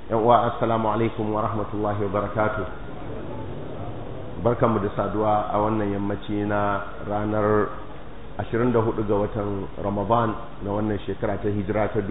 yan uwa assalamu alaikum wa rahmatullahi wa barakatuh barkanmu da saduwa a wannan yammaci na ranar 24 ga watan ramadan na wannan shekara ta hijira ta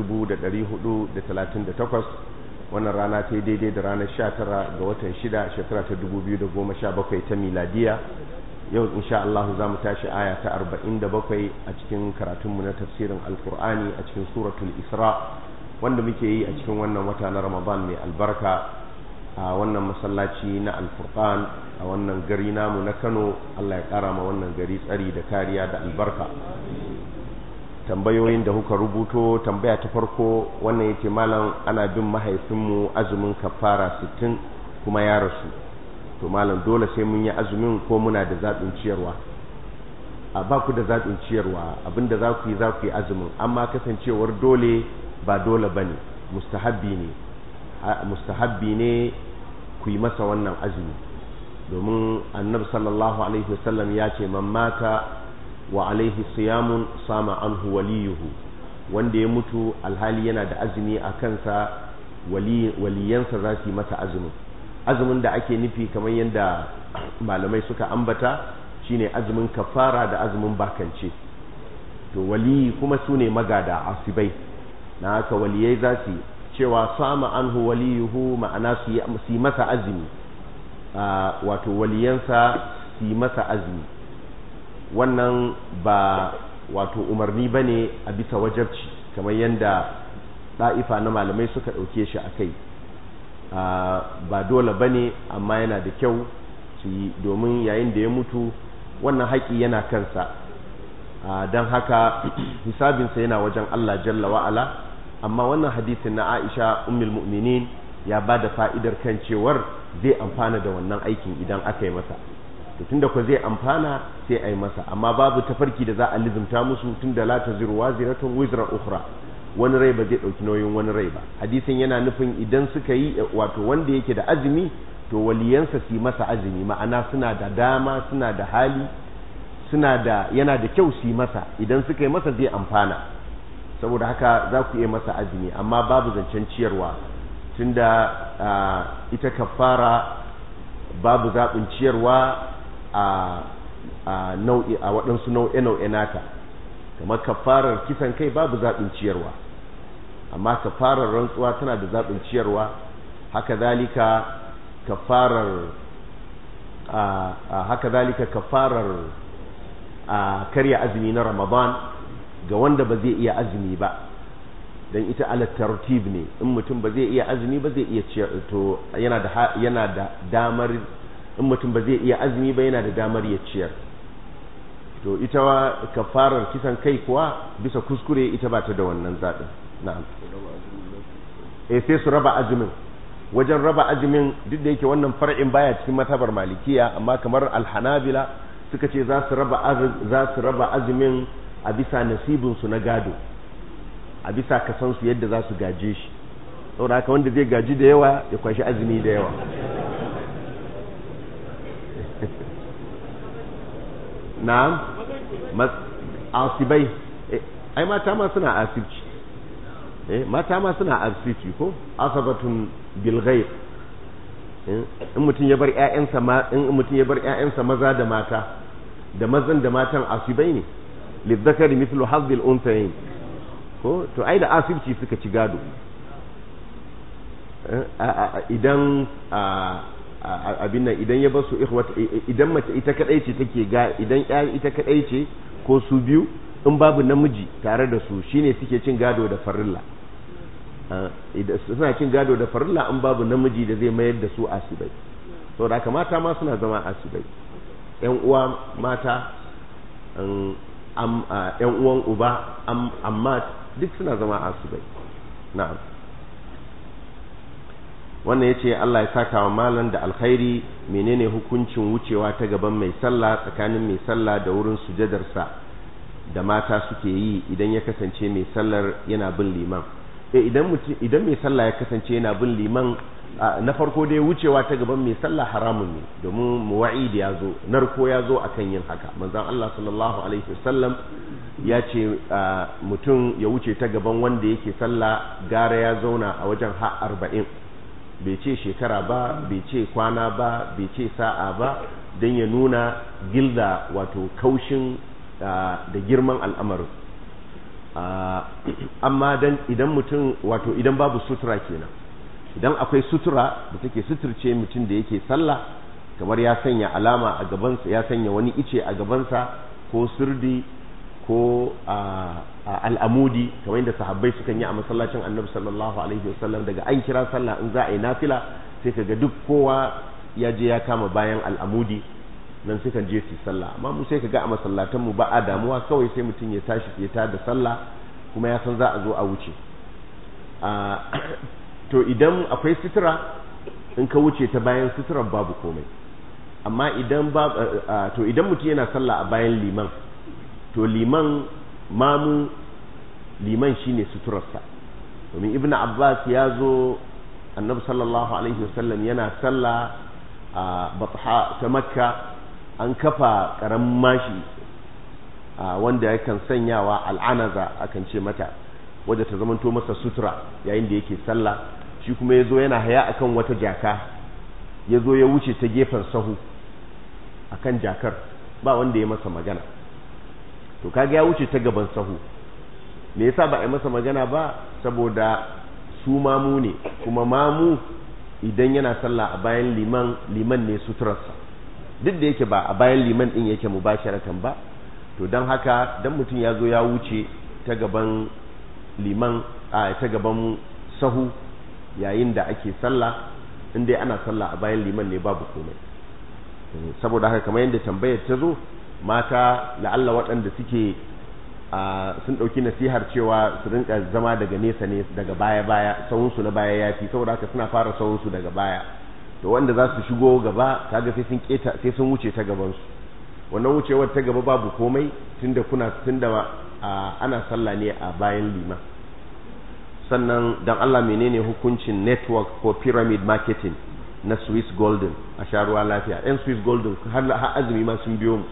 1438 wannan rana ta yi daidai da ranar 19 ga watan 6 shekara ta 2017 ta miladiya yau insha Allah za mu tashi aya ta 47 a cikin karatunmu na tafsirin alkur'ani a cikin suratul isra wanda muke yi a cikin wannan wata na ramadan mai albarka a wannan masallaci na alfurqan a wannan gari namu na kano allah ya kara ma wannan gari tsari da kariya da albarka tambayoyin da kuka rubuto tambaya ta farko wannan yake malam ana bin mahaifinmu azumin kafara 60 kuma ya rasu to malam dole sai mun yi azumin ko muna da zaɓin ciyarwa a ba ku da zaɓin ciyarwa abinda za ku yi za ku yi azumin amma kasancewar dole ba dole ba ne mustahabbi ne mustahabbi ne ku yi masa wannan azumi domin annabi sallallahu alaihi wasallam ya ce man mata wa alaihi siyamun sama anhu waliyuhu wanda ya mutu alhali yana da azumi a kansa waliyansa za su yi masa azumin azumin da ake nufi kamar yadda malamai suka ambata shine azumin kafara da azumin bakance to waliyi kuma su ne magada asibai na haka waliyai za su cewa sama anhu waliyuhu ma'ana su yi masa azumi wato waliyansa su yi masa azumi wannan ba wato umarni ba ne a bisa wajabci kamar yadda ɗa'ifa na malamai suka ɗauke shi a kai ba dole ba ne amma yana da kyau su yi domin yayin da ya mutu wannan haƙi yana kansa don haka hisabinsa yana wajen Allah jalla wa'ala amma wannan hadisin na Aisha ummul mu'minin ya ba da fa'idar kan cewar zai amfana da wannan aikin idan aka yi masa to tunda ko zai amfana sai a yi masa amma babu tafarki da za a lizumta musu tunda la taziru waziratun wizra ukhra wani rai ba zai dauki nauyin wani rai ba hadisin yana nufin idan suka yi wato wanda yake da azumi to waliyansa su masa azumi ma'ana suna da dama suna da hali suna da yana da kyau su masa idan suka yi masa zai amfana saboda haka za ku iya masa azumi amma babu zancen ciyarwa tunda ita kafara babu zaɓin ciyarwa a nau'i a waɗansu nau'e-nau'e nata kamar kafarar kisan kai babu zaɓin ciyarwa amma kafarar rantsuwa tana da zaɓin ciyarwa haka zalika kafarar haka zalika kafarar karya azumi na ramadan ga wanda ba zai iya azumi ba dan ita ala tartib ne in mutum ba zai iya azumi ba zai iya ciyar to yana da yana da damar in mutum ba zai iya azumi ba yana da damar ya ciyar to ita kafarar kisan kai kuwa bisa kuskure ita ba ta da wannan zaɓin na'am eh sai su raba azumin wajen raba azumin duk da yake wannan far'in baya cikin matabar malikiya amma kamar alhanabila suka ce za su raba za su raba azumin a bisa nasibin su na gado a bisa kasan su yadda za su gaje shi saboda haka wanda zai gaji da yawa ya kwashi azumi da yawa na'am asibai ai mata ma suna asibci eh mata ma suna asibci ko asabatun bil ghaib in mutum ya bar ƴaƴansa ma in mutum ya bar ƴaƴansa maza da mata da mazan da matan asibai ne lidzakari mithlu hazzil unthayayn ko to ai da asibci suka ci gado idan abin nan idan ya basu ikhwat idan mace ita kadai ce take ga idan ya ita kadai ce ko su biyu in babu namiji tare da su shine suke cin gado da farilla idan suna cin gado da farilla in babu namiji da zai mayar da su asibai saboda haka mata ma suna zama asibai yan uwa mata yan uwan uba amma duk suna zama asibai na'am wannan ya ce Allah ya saka wa malam da alkhairi menene hukuncin wucewa ta gaban mai sallah tsakanin mai sallah da wurin sujadarsa da mata suke yi idan ya kasance mai sallar yana bin liman eh idan idan mai sallah ya kasance yana bin liman na farko dai wucewa ta gaban mai sallah haramun ne domin muwa'id ya zo narko ya zo akan yin haka manzon Allah sallallahu alaihi wasallam ya ce mutum ya wuce ta gaban wanda yake sallah gara ya zauna a wajen ha arba'in bai ce shekara ba bai ce kwana ba bai ce sa'a ba don ya nuna gilda wato kaushin da girman al'amarin amma dan idan mutum wato idan babu sutura kenan idan akwai sutura da take suturce mutum da yake sallah kamar ya sanya alama a gabansa ya sanya wani ice a gabansa ko sirdi ko al'amudi kamar yadda sahabbai sukan yi a masallacin annabi sallallahu alaihi wasallam daga an kira sallah in za a yi nafila sai kaga duk kowa ya je ya kama bayan al'amudi nan sukan je su sallah amma mu sai kaga a masallatan mu ba a damuwa kawai sai mutum ya tashi ya ta da sallah kuma ya san za a zo a wuce to idan akwai sutura in ka wuce ta bayan suturar babu komai amma idan ba to idan mutum yana sallah a bayan liman to liman mamu liman shine suturarsa domin ibnu abbas ya zo annabi sallallahu alaihi wasallam yana sallah a batha ta makka an kafa karamin mashi wanda yakan sanyawa al'anaza akan ce mata wadda ta zamanto masa sutura yayin da yake sallah shi kuma ya zo yana haya akan wata jaka ya zo ya wuce ta gefen sahu akan jakar ba wanda ya masa magana to kaga ya wuce ta gaban sahu me yasa ba a yi masa magana ba saboda su mamu ne kuma mamu idan yana sallah a bayan liman liman ne suturarsa duk da yake ba a bayan liman din yake mubasharatan ba to don haka dan mutum ya zo ya wuce ta gaban liman a ta gaban sahu yayin da ake sallah in dai ana sallah a bayan liman ne babu komai saboda haka kamar yadda tambayar ta zo mata la'alla waɗanda suke sun ɗauki nasihar cewa su rinka zama daga nesa ne daga baya-baya sahunsu na baya ya fi saboda haka suna fara sahunsu daga baya to wanda za su shigo gaba kaga sai sun keta sai sun wuce ta gabansu wannan wucewar ta gaba babu komai tunda kuna tunda ana sallah ne a bayan liman sannan dan Allah menene hukuncin network ko pyramid marketing na Swiss Golden a sharuwa lafiya yan Swiss Golden har azumi ma sun biyo mu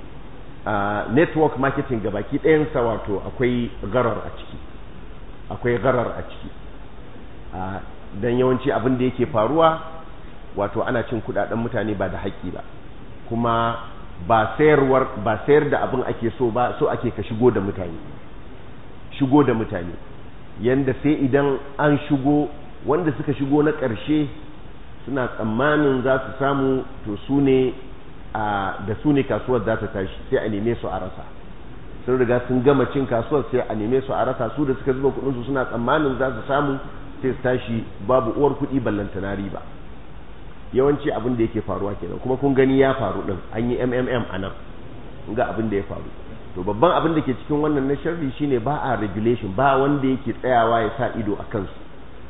Uh, network marketing ga baki ɗayansa wato akwai garar a ciki akwai garar a ciki uh, don yawanci abin da yake faruwa wato ana cin kudaden mutane ba da haƙƙi ba kuma ba sayarwar ba sayar da abin ake so ba so ake ka shigo da mutane shigo da mutane yanda sai idan an shigo wanda suka shigo na ƙarshe suna tsammanin za su samu to su ne da su ne kasuwar za ta tashi sai a neme su a rasa sun riga sun gama cin kasuwar sai a neme su a rasa su da suka zuba kudinsu suna tsammanin za su samu sai su tashi babu uwar kuɗi ballantana riba yawanci abin da yake faruwa kenan kuma kun gani ya faru din an yi mmm a nan ga abin da ya faru to babban abin da ke cikin wannan na sharri shine ba a regulation ba wanda yake tsayawa ya sa ido a kansu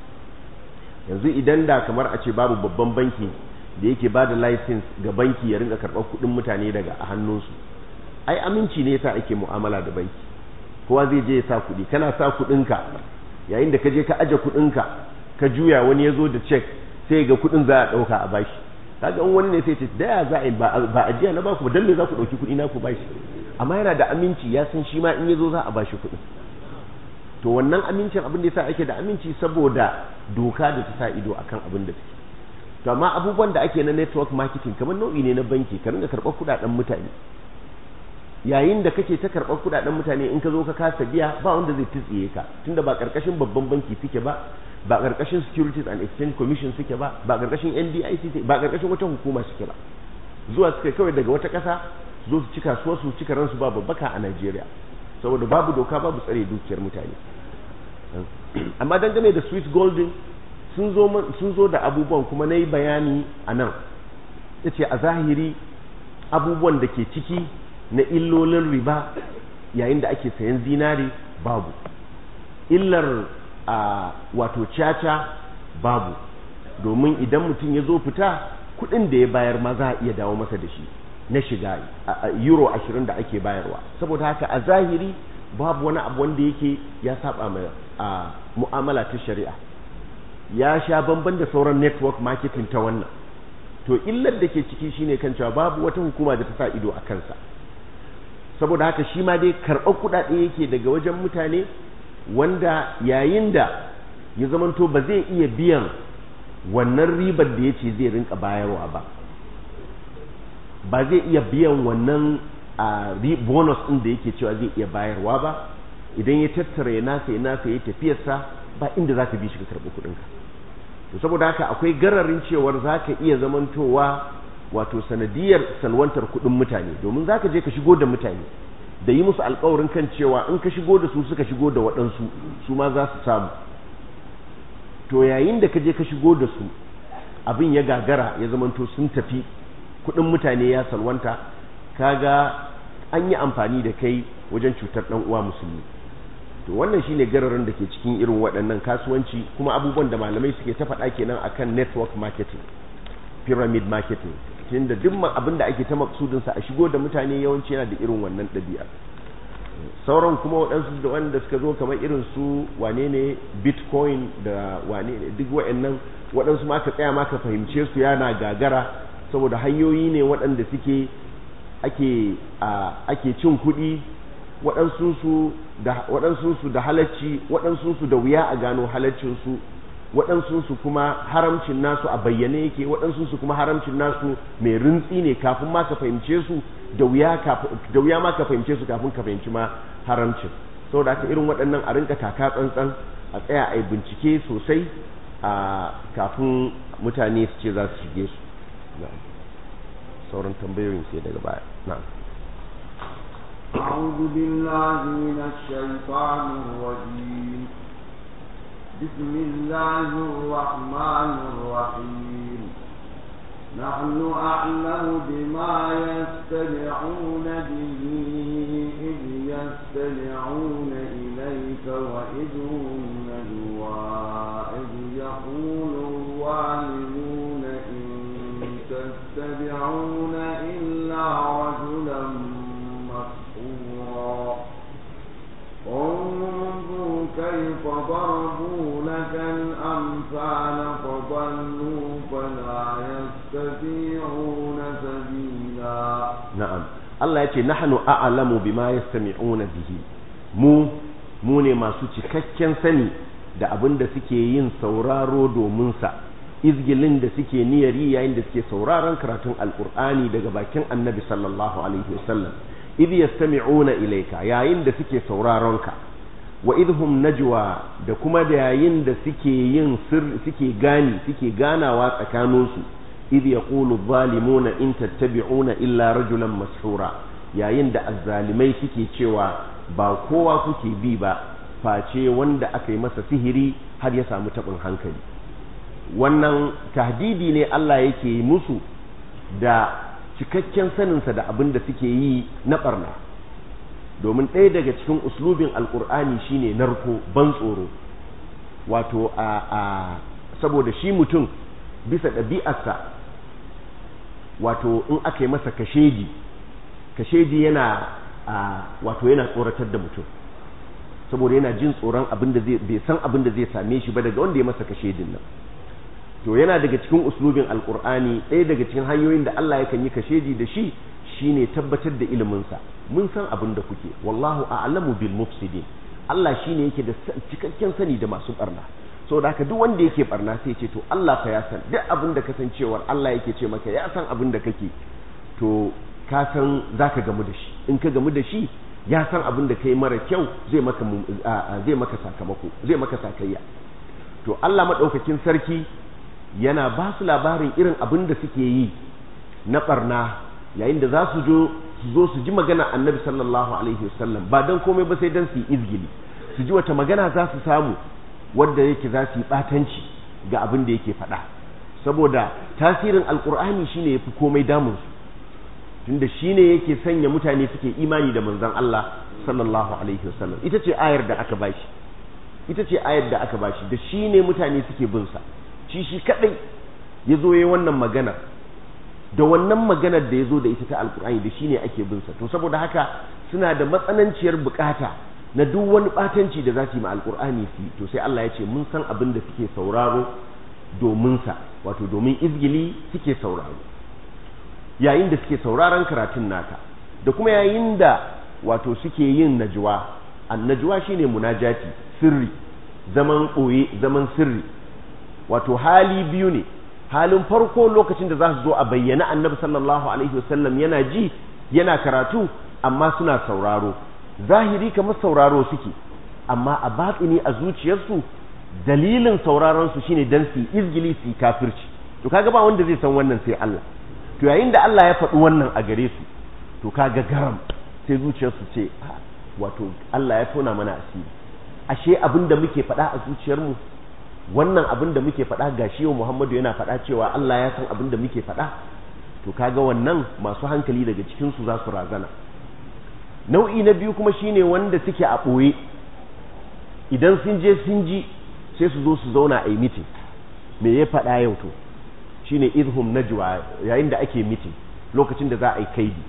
yanzu idan da kamar a ce babu babban banki da yake ba da license ga banki ya rinka karɓar kuɗin mutane daga a hannunsu ai aminci ne yasa ake mu'amala da banki kowa zai je ya sa kuɗi kana sa kuɗinka yayin da ka je ka aje kuɗinka ka juya wani ya zo da cek sai ga kuɗin za a ɗauka a bashi kaga in wani ne sai ce da ya za a yi ba ajiya na baku ba dan me za ku ɗauki kuɗi na ku bashi amma yana da aminci ya san shi ma in ya zo za a bashi kuɗin to wannan amincin abin da yasa ake da aminci saboda doka da ta sa ido akan abin da take to amma abubuwan da ake na network marketing kamar nau'i ne na banki ka ringa karɓar kuɗaɗen mutane yayin da kake ta karɓar kuɗaɗen mutane in ka zo ka kasa biya ba wanda zai tsitsiye ka tunda ba ƙarƙashin babban banki suke ba ba ƙarƙashin securities and exchange commission suke ba ba ƙarƙashin NDIC suke ba ƙarƙashin wata hukuma suke ba zuwa suka kawai daga wata ƙasa zo su cika su su cika ransu ba babbaka a Najeriya saboda babu doka babu tsare dukiyar mutane amma dangane da Swiss Golden sun zo da abubuwan kuma na yi bayani a nan ya ce a zahiri abubuwan da ke ciki na illolin riba yayin da ake sayan zinari babu illar a wato caca babu domin idan mutum ya zo fita kudin da ya bayar ma za a iya dawo masa da shi na shiga euro ashirin da ake bayarwa saboda haka a zahiri babu wani abu wanda yake ya saba mai mu'amala ta shari'a ya sha bamban da sauran network marketing ta wannan to illar da ke ciki shine kan cewa babu wata hukuma da ta sa ido a kansa saboda haka shi ma dai karɓar kuɗaɗe yake daga wajen mutane wanda yayin da ya zamanto ba zai iya biyan wannan ribar da ya ce zai rinka bayarwa ba ba zai iya biyan wannan bonus ɗin da yake cewa zai iya bayarwa ba idan ya tattara ya nasa ya nasa ya tafiyarsa ba inda za ka bi shi ka karɓi kuɗinka to saboda haka akwai gararin cewar za ka iya zamantowa wato sanadiyar salwantar kuɗin mutane domin za ka je ka shigo da mutane da yi musu alkawarin kan cewa in ka shigo da su suka shigo da waɗansu su ma za su samu to yayin da ka je ka shigo da su abin ya gagara ya zamanto sun tafi kuɗin mutane ya salwanta kaga an yi amfani da kai wajen cutar ɗan uwa musulmi to wannan shine gararin da ke cikin irin waɗannan kasuwanci kuma abubuwan da malamai suke ta faɗa kenan akan network marketing pyramid marketing tunda duk abin da ake ta maksudin sa a shigo da mutane yawanci yana da irin wannan ɗabi'a sauran kuma waɗansu da wanda suka zo kamar irin su wane ne bitcoin da wane ne duk waɗannan waɗansu ma ka tsaya ma ka fahimce su yana gagara saboda hanyoyi ne waɗanda suke ake ake cin kuɗi waɗansu su da waɗansu su da halacci waɗansu su da wuya a gano halaccin su waɗansu su kuma haramcin nasu a bayyane yake waɗansu su kuma haramcin nasu mai rintsi ne kafin ma ka fahimce su da wuya da wuya ma ka fahimce su kafin ka fahimci ma haramcin saboda haka irin waɗannan a rinka taka tsantsan a tsaya a yi bincike sosai a kafin mutane su ce za su shige su sauran tambayoyin sai daga baya na'am أعوذ بالله من الشيطان الرجيم بسم الله الرحمن الرحيم نحن أعلم بما يستمعون به إذ يستمعون إليك وإذ هم نجوى إذ يقول الظالمون إن تتبعون إلا رجلا مسحورا انظر كيف ضربوا لك الأمثال فضلوا فلا يستطيعون سبيلا na'am Allah ya ce nahnu a'lamu bima yastami'una bihi mu mu ne masu cikakken sani da abin da suke yin sauraro domin sa izgilin da suke niyari yayin da suke sauraron karatun alqur'ani daga bakin annabi sallallahu alaihi wasallam idh yastami'una ilayka yayin da suke sauraron ka wa idhum najwa da kuma da yayin da suke yin sirri suke gani suke ganawa tsakaninsu idh yaqulu adh-dhalimuna in tattabi'una illa rajulan mashura yayin da azzalimai suke cewa ba kowa kuke bi ba face wanda aka yi masa sihiri har ya samu tabin hankali wannan tahdidi ne Allah yake musu da cikakken saninsa da abin da suke yi na barna domin ɗaya daga cikin uslubin alkur'ani shine narko ban tsoro wato a a saboda shi mutum bisa ɗabi'arsa wato in aka yi masa kasheji kasheji yana a wato yana tsoratar da mutum saboda yana jin tsoron abin da zai bai san abin da zai same shi ba daga wanda ya masa kashedin nan to yana daga cikin uslubin alkur'ani ɗaya daga cikin hanyoyin da Allah yakan yi kasheji da shi shine tabbatar da iliminsa mun san abin da kuke wallahu a'lamu bil mufsidin Allah shine yake da cikakken sani da masu barna saboda haka duk wanda yake barna sai ce to Allah fa ya san duk abin da kasancewar Allah yake ce maka ya san abin da kake to ka san zaka gamu da shi in ka gamu da shi ya san abin da kai mara kyau zai maka zai maka sakamako zai maka sakayya to Allah madaukakin sarki yana ba su labarin irin abin da suke yi na barna yayin da za su zo su zo su ji magana annabi sallallahu alaihi wasallam ba dan komai ba sai dan su yi izgili su ji wata magana za su samu wadda yake za su yi batanci ga abin da yake faɗa saboda tasirin alkur'ani shine yafi komai damun su tunda shine yake sanya mutane suke imani da manzon Allah sallallahu alaihi wasallam ita ce ayar da aka bashi ita ce ayar da aka bashi da shine mutane suke bin sa shi shi kadai ya zo ya wannan magana da wannan maganar da ya zo da ita ta alkur'ani da shine ake bin sa to saboda haka suna da matsananciyar bukata na duk wani batanci da za su yi ma alkur'ani su to sai Allah ya ce mun san abin da suke sauraro domin sa wato domin izgili suke sauraro yayin da suke sauraron karatun naka da kuma yayin da wato suke yin najwa an najwa shine munajati sirri zaman ɓoye zaman sirri wato hali biyu ne halin farko lokacin da za su zo a bayyana annabi sallallahu alaihi wasallam yana ji yana karatu amma suna sauraro zahiri kamar sauraro suke amma a batsini a zuciyarsu dalilin sauraron su shine dan su izgili su kafirci to kaga ba wanda zai san wannan sai Allah to yayin da Allah ya faɗi wannan a gare su to kaga garam sai zuciyarsu ce wato Allah ya tona mana asiri ashe abin da muke faɗa a zuciyarmu wannan abin da muke faɗa ga shi Muhammadu yana faɗa cewa Allah ya san abin da muke faɗa to kaga wannan masu hankali daga cikin su za su razana nau'i na biyu kuma shine wanda suke a ɓoye idan sun je sun ji sai su zo su zauna a yi mitin me ya faɗa yau to shine idhum najwa yayin da ake mitin lokacin da za a yi kaidi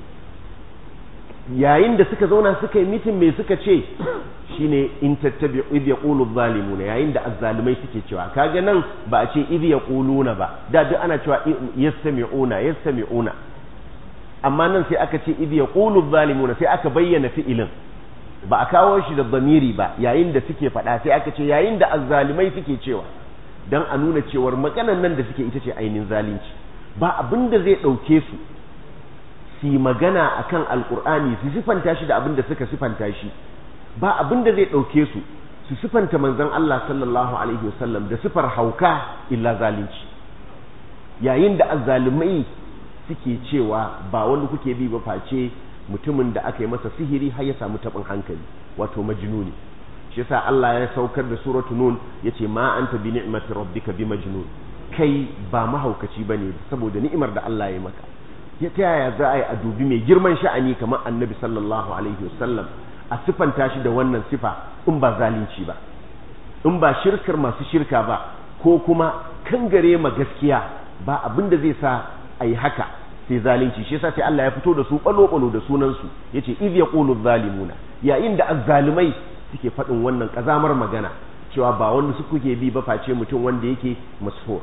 yayin da suka zauna suka yi mitin me suka ce shine in tattabi idh yaqulu adh-dhalimuna yayin da azzalimai suke cewa kaga nan ba a ce idh yaquluna ba da duk ana cewa yastami'una yastami'una amma nan sai aka ce idh yaqulu adh-dhalimuna sai aka bayyana fi'ilin ba a kawo shi da zamiri ba yayin da suke faɗa sai aka ce yayin da azzalimai suke cewa dan a nuna cewar maganan nan da suke ita ce ainihin zalunci ba abin da zai ɗauke su su yi magana a kan alƙur'ani su sifanta shi da abin da suka sifanta shi ba abin da zai ɗauke su su sifanta manzon Allah sallallahu alaihi wasallam da sifar hauka illa zalunci yayin da azzalumai suke cewa ba wanda kuke bi ba face mutumin da aka yi masa sihiri har ya samu taɓin hankali wato majnuni shi yasa Allah ya saukar da suratu nun yace ma anta bi ni'mati rabbika bi majnun kai ba mahaukaci bane saboda ni'imar da Allah ya maka ya ta yaya za a yi a dubi mai girman sha'ani kamar annabi sallallahu alaihi wasallam a sifanta shi da wannan sifa in ba zalunci ba in ba shirkar masu shirka ba ko kuma kangare ma gaskiya ba abin da zai sa a yi haka sai zalunci shi yasa sai Allah ya fito da su balo-balo da sunansu yace idh yaqulu zalimuna yayin da azzalimai suke faɗin wannan ƙazamar magana cewa ba wanda su kuke bi ba face mutum wanda yake masfur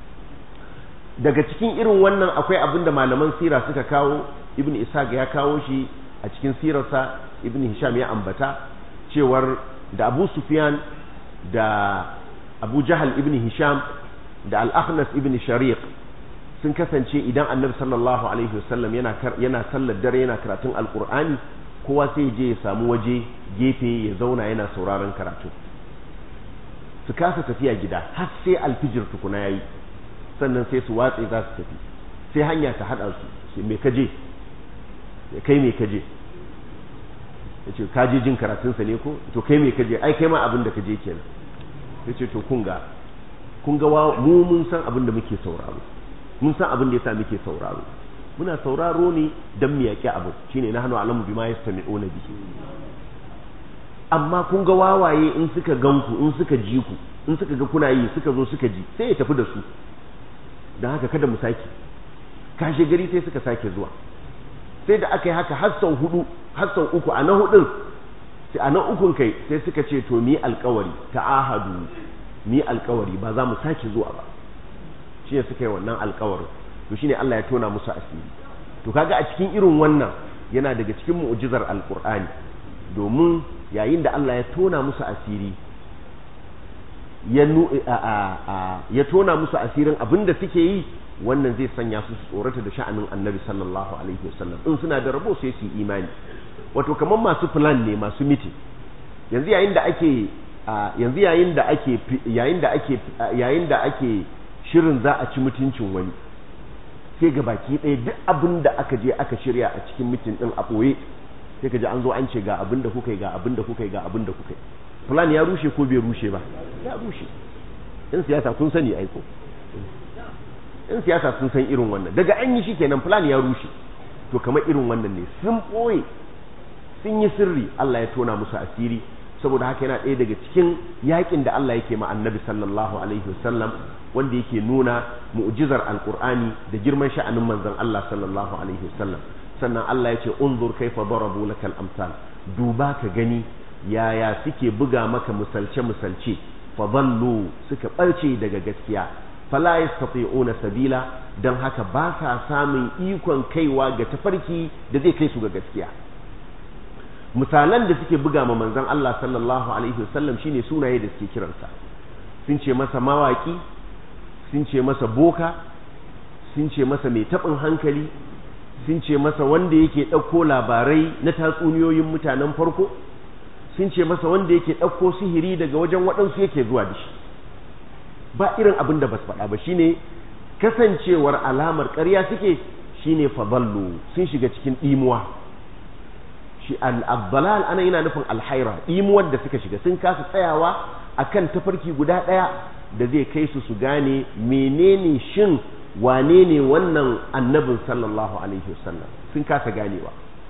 daga cikin irin wannan akwai abin da malaman sira suka kawo ibn ishaq ya kawo shi a cikin sirarsa ibn hisham ya ambata cewar da abu sufyan da abu jahal ibn hisham da al-akhnas ibn shariq sun kasance idan annabi sallallahu alaihi wasallam yana yana sallar dare yana karatun alqur'ani kowa sai je ya samu waje gefe ya zauna yana sauraron karatu su kasa tafiya gida har sai alfijir tukuna yayi sannan sai su watse za su tafi sai hanya ta hada su me kaje kai me kaje yace ka je jin karatun sa ne ko to kai me kaje ai kai ma abin da kaje kenan yace to kun ga kun ga mu mun san abin da muke sauraro mun san abin da yasa muke sauraro muna sauraro ne dan mu yaki abu shine na hanu alamu bima yastami'una bihi amma kun ga wawaye in suka ganku in suka ji ku in suka ga kuna yi suka zo suka ji sai ya tafi da su don haka kada mu sake kashe gari sai suka sake zuwa sai da aka yi haka har sau hudu har sau uku a na hudun sai a na ukun kai sai suka ce to mi alkawari ta'ahadu mi alkawari ba za mu sake zuwa ba shi ne suka yi wannan alkawarin to shine Allah ya tona musu asiri to kaga a cikin irin wannan yana daga cikin mu'jizar alqur'ani domin yayin da Allah ya tona musu asiri ya tona musu asirin abin da suke yi wannan zai sanya su su tsorata da sha'anin annabi sallallahu alaihi wasallam in suna da rabo sai su imani wato kamar masu plan ne masu miti yanzu yayin da ake yanzu yayin da ake yayin da ake yayin da ake shirin za a ci mutuncin wani sai ga baki ɗaya duk abin da aka je aka shirya a cikin mitin din a ɓoye sai ka ji an zo an ce ga abin da kuka yi ga abin da kuka yi ga abin da kuka yi plan ya rushe ko bai rushe ba ya rushe in siyasa kun sani aiko in siyasa sun san irin wannan daga an yi shi kenan plan ya rushe to kamar irin wannan ne sun ɓoye sun yi sirri Allah ya tona musu asiri saboda haka yana ɗaya daga cikin yakin da Allah yake ma annabi sallallahu alaihi wasallam wanda yake nuna mu'jizar alqur'ani da girman sha'anin manzon Allah sallallahu alaihi wasallam sannan Allah ya ce unzur kaifa darabu lakal amsal duba ka gani yaya suke buga maka misalce misalce fa dallu suka barce daga gaskiya fala yastati'una sabila dan haka ba sa samun ikon kaiwa ga tafarki da zai kai su ga gaskiya misalan da suke buga ma manzon Allah sallallahu alaihi wasallam shine sunaye da suke kiransa sun ce masa mawaki sun ce masa boka sun ce masa mai taɓin hankali sun ce masa wanda yake ɗauko labarai na tatsuniyoyin mutanen farko sun ce masa wanda yake ɗauko sihiri daga wajen waɗansu yake zuwa da shi ba irin abin da ba su faɗa ba shine kasancewar alamar ƙarya suke shine fadallu sun shiga cikin ɗimuwa shi al-abdalal ana yana nufin alhaira ɗimuwar da suka shiga sun kasa tsayawa akan tafarki guda ɗaya da zai kai su su gane menene shin wane ne wannan annabin sallallahu alaihi wasallam sun kasa ganewa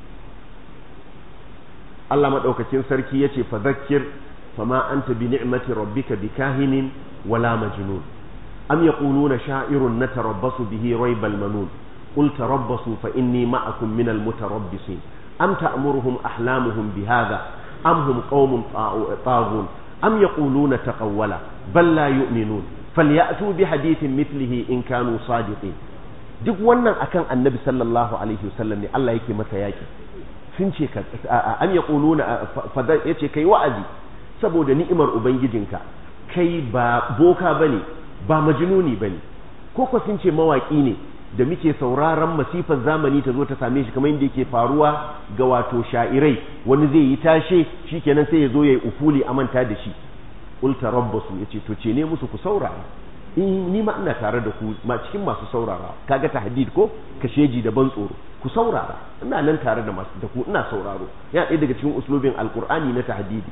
Allah maɗaukakin sarki ya ce fa zakkir fama anta bi ni'mati rabbika bi kahinin wala majnun am yaquluna sha'irun natarabbasu bihi raybal manun qul tarabbasu fa inni ma'akum minal mutarabbisin am ta'muruhum ahlamuhum bihadha am hum qaumun taghun am yaquluna taqawwala bal la yu'minun falyatu bi hadithin mithlihi in kanu sadiqin duk wannan akan annabi sallallahu alaihi wasallam ne Allah yake masa yaki sun ce ka an yaquluna fada yace kai wa'azi saboda ni'imar ubangijinka kai ba boka bane ba majnuni bane ko ko sun ce mawaki ne da muke sauraron masifar zamani ta zo ta same shi kamar yadda yake faruwa ga wato sha'irai wani zai yi tashe shikenan sai ya zo yayi ufuli a manta da shi ulta rabbasu yace to ce ne musu ku saurara in ni ma ina tare da ku ma cikin masu saurara kaga tahdid ko kasheji da ban tsoro ku saurara ina nan tare da masu da ku ina sauraro yana ɗaya daga cikin uslubin alqur'ani na tahdidi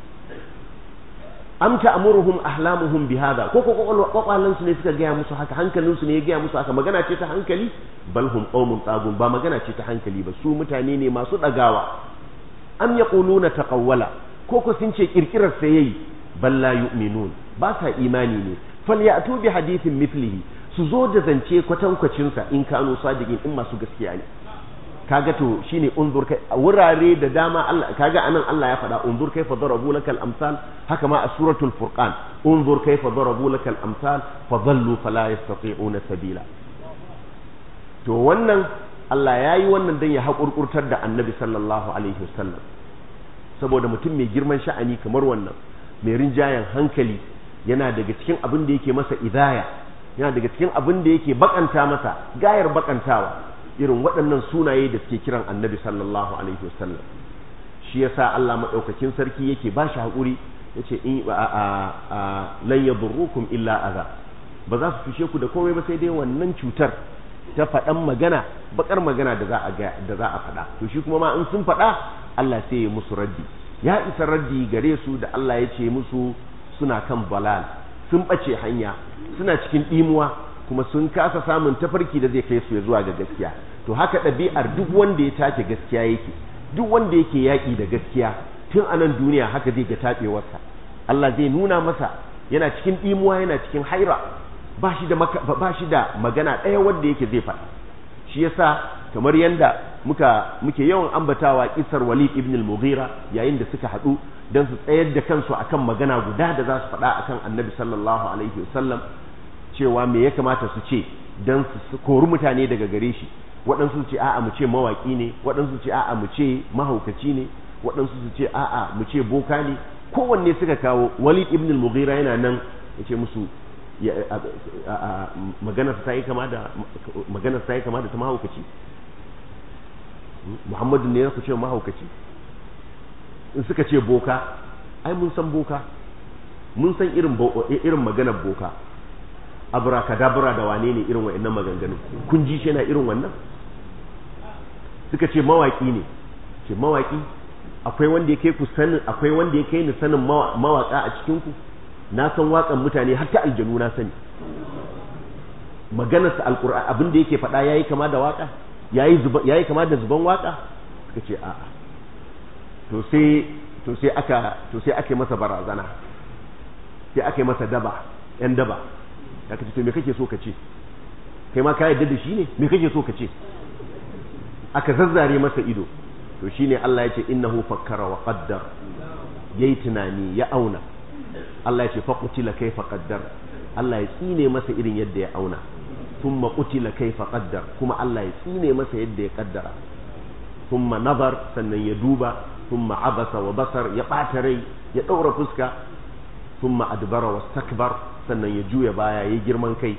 am ta'muruhum ahlamuhum bihadha ko ko kwakwalan su ne suka gaya musu haka hankalin su ne ya gaya musu haka magana ce ta hankali bal hum qaumun tagun ba magana ce ta hankali ba su mutane ne masu dagawa am yaquluna taqawwala ko ko sun ce kirkirar sa yayi bal la yu'minun ba sa imani ne falyatu bi hadithin mithlihi su zo da zance kwatankwacin sa in kanu sadiqin in masu gaskiya ne kaga to shine unzur kai a wurare da dama Allah kaga anan Allah ya faɗa unzur kaifa darabu lakal amsal haka ma a suratul furqan unzur kaifa darabu lakal amsal fa dhallu fala yastati'una sabila to wannan Allah ya yi wannan dan ya haƙurƙurtar da annabi sallallahu alaihi wasallam saboda mutum mai girman sha'ani kamar wannan mai rinjayen hankali yana daga cikin abin da yake masa idaya yana daga cikin abin da yake bakanta masa gayar bakantawa irin waɗannan sunaye da suke kiran annabi sallallahu alaihi wasallam shi yasa Allah madaukakin sarki yake ba shi haƙuri yace in lan yadurrukum illa adha ba za su fishe ku da komai ba sai dai wannan cutar ta faɗan magana bakar magana da za a ga da za a faɗa to shi kuma ma in sun faɗa Allah sai ya musu raddi ya isa raddi gare su da Allah ya ce musu suna kan balal sun ɓace hanya suna cikin ɗimuwa kuma sun kasa samun tafarki da zai kai su zuwa ga gaskiya to haka ɗabi'ar duk wanda ya take gaskiya yake duk wanda yake yaƙi da gaskiya tun a nan duniya haka zai ga taɓewarsa Allah zai nuna masa yana cikin ɗimuwa yana cikin haira ba shi da ba shi da magana ɗaya wanda yake zai faɗa shi yasa kamar yanda muka muke yawan ambatawa kisar Walid ibn al-Mughira yayin da suka haɗu don su tsayar da kansu akan magana guda da za su faɗa akan Annabi sallallahu alaihi wasallam cewa me ya kamata su ce don su kori mutane daga gare shi waɗansu su ce a'a mu ce mawaƙi ne waɗansu su ce a'a mu ce mahaukaci ne waɗansu su ce a'a mu ce boka ne kowanne suka kawo Walid ibn al-Mughira yana nan ya ce musu maganar ta yi kama da maganar ta yi kama da ta mahaukaci Muhammadu ne ya ce mahaukaci in suka ce boka ai mun san boka mun san irin irin maganar boka abrakadabra da wane ne irin wa'annan maganganun kun ji shi yana irin wannan suka ce mawaki ne ce mawaki akwai wanda ya kai ku sanin akwai wanda ya kai ni sanin mawaka a cikin ku na san waƙan mutane har ta aljanu na sani maganar sa alqur'ani abin da yake faɗa yayi kama da waka yayi zuba yayi kama da zuban waka suka ce a'a to sai to sai aka to sai ake masa barazana sai ake masa daba yan daba ya kace to me kake so ka ce kai ma ka yarda da shi ne me kake so ka ce aka zazzare masa ido to shine Allah ya ce innahu fakkara wa qaddar yayi tunani ya auna Allah ya ce fa qutila kaifa qaddar Allah ya tsine masa irin yadda ya auna thumma qutila kaifa qaddar kuma Allah ya tsine masa yadda ya kaddara thumma nazar sannan ya duba thumma abasa wa basar ya bata rai ya daura fuska thumma adbara wastakbar sannan ya juya baya ya girman kai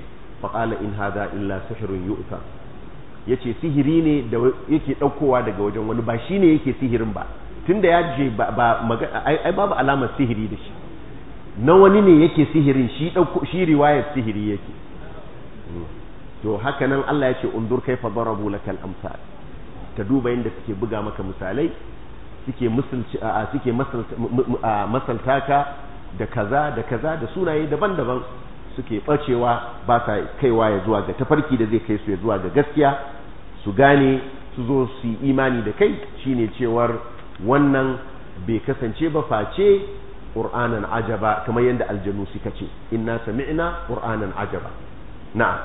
faqala in hadha illa sihrun yu'ta yace sihiri ne da yake daukowa daga wajen wani ba shine yake sihirin ba tunda ya je ba ai babu alamar sihiri da shi na wani ne yake sihirin shi dauko shi riwayar sihiri yake to haka nan Allah ya ce undur kaifa darabu lakal amsal ka duba yadda suke buga maka misalai suke musulci suke masalta ka da kaza da kaza da sunaye daban-daban suke bacewa ba sa kaiwa ya zuwa ga tafarki da zai kai su ya zuwa ga gaskiya su gane su zo su yi imani da kai shine cewar wannan bai kasance ba face qur'anan ajaba kamar yadda aljanu suka ce inna sami'na qur'anan ajaba na'am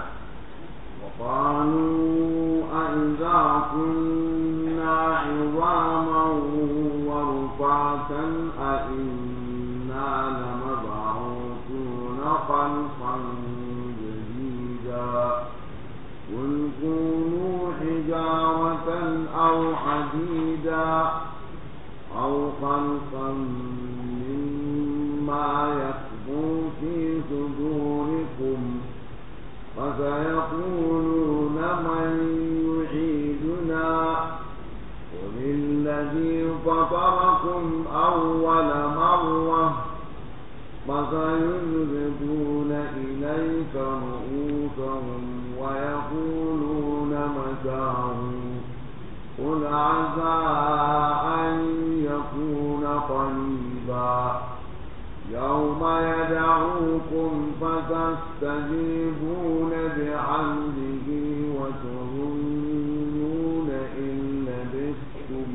قالوا أئذا كنا عظاما ورفاتا أئنا لمبعوثون خلقا جديدا قل كونوا حجارة أو حديدا أو خلقا مما يكبر في صدوركم فسيقولون من يعيدنا قل الذي فطركم أول مرة فسينغضون إليك رؤوسهم ويقولون متاه قل عسى أن يكون قريبا يوم يدعوكم فتستجيبون بحمده وتظنون إن لبثتم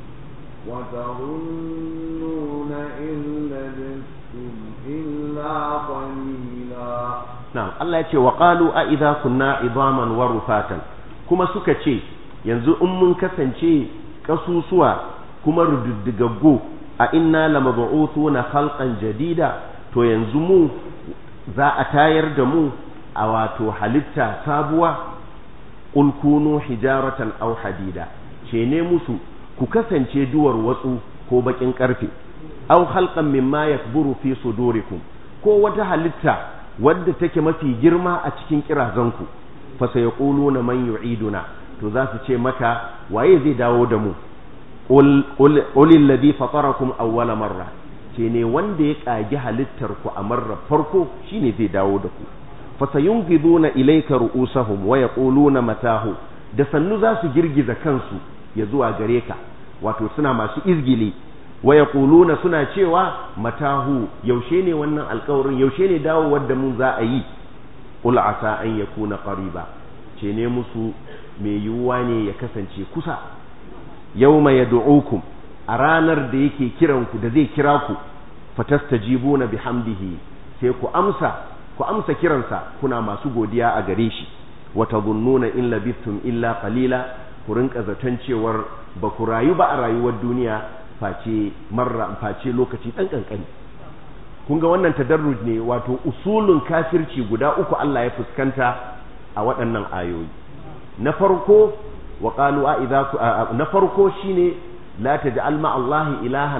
وتظنون إن لبثتم إلا قليلا na'am Allah ya ce wa qalu a idza kunna idaman wa rufatan kuma suka ce yanzu in mun kasance kasusuwa kuma rududdigaggo a inna lamab'uthuna khalqan jadida to yanzu mu za a tayar da mu a wato halitta sabuwa qul kunu hijaratan aw hadida ce ne musu ku kasance duwar watsu ko bakin karfe aw khalqan mimma yakburu fi sudurikum ko wata halitta wadda take mafi girma a cikin kirazanku fa sayaquluna man yu'iduna to za su ce maka waye zai dawo da mu qul alladhi fatarakum awwala marra ce ne wanda ya kagi halittar ku a marar farko shine zai dawo da ku fa sayunqiduna ilayka ru'usahum wa yaquluna matahu da sannu za su girgiza kansu ya zuwa gare ka wato suna masu izgili wa yaquluna suna cewa matahu yaushe ne wannan alƙawarin yaushe ne dawowar da mun za a yi qul asa an yakuna qariba ce ne musu mai yiwuwa ne ya kasance kusa yawma yad'ukum a ranar da yake kiran ku da zai kira ku fatastajibuna bihamdihi sai ku amsa ku amsa kiransa kuna masu godiya a gare shi wa tadhunnuna in labithtum illa qalila ku rinka zaton cewar ba ku rayu ba a rayuwar duniya face marra face lokaci dan kankani kun ga wannan tadarruj ne wato usulun kafirci guda uku Allah ya fuskanta a waɗannan ayoyi na farko wa qalu a idza na farko shine la taj'al ma Allah ilahan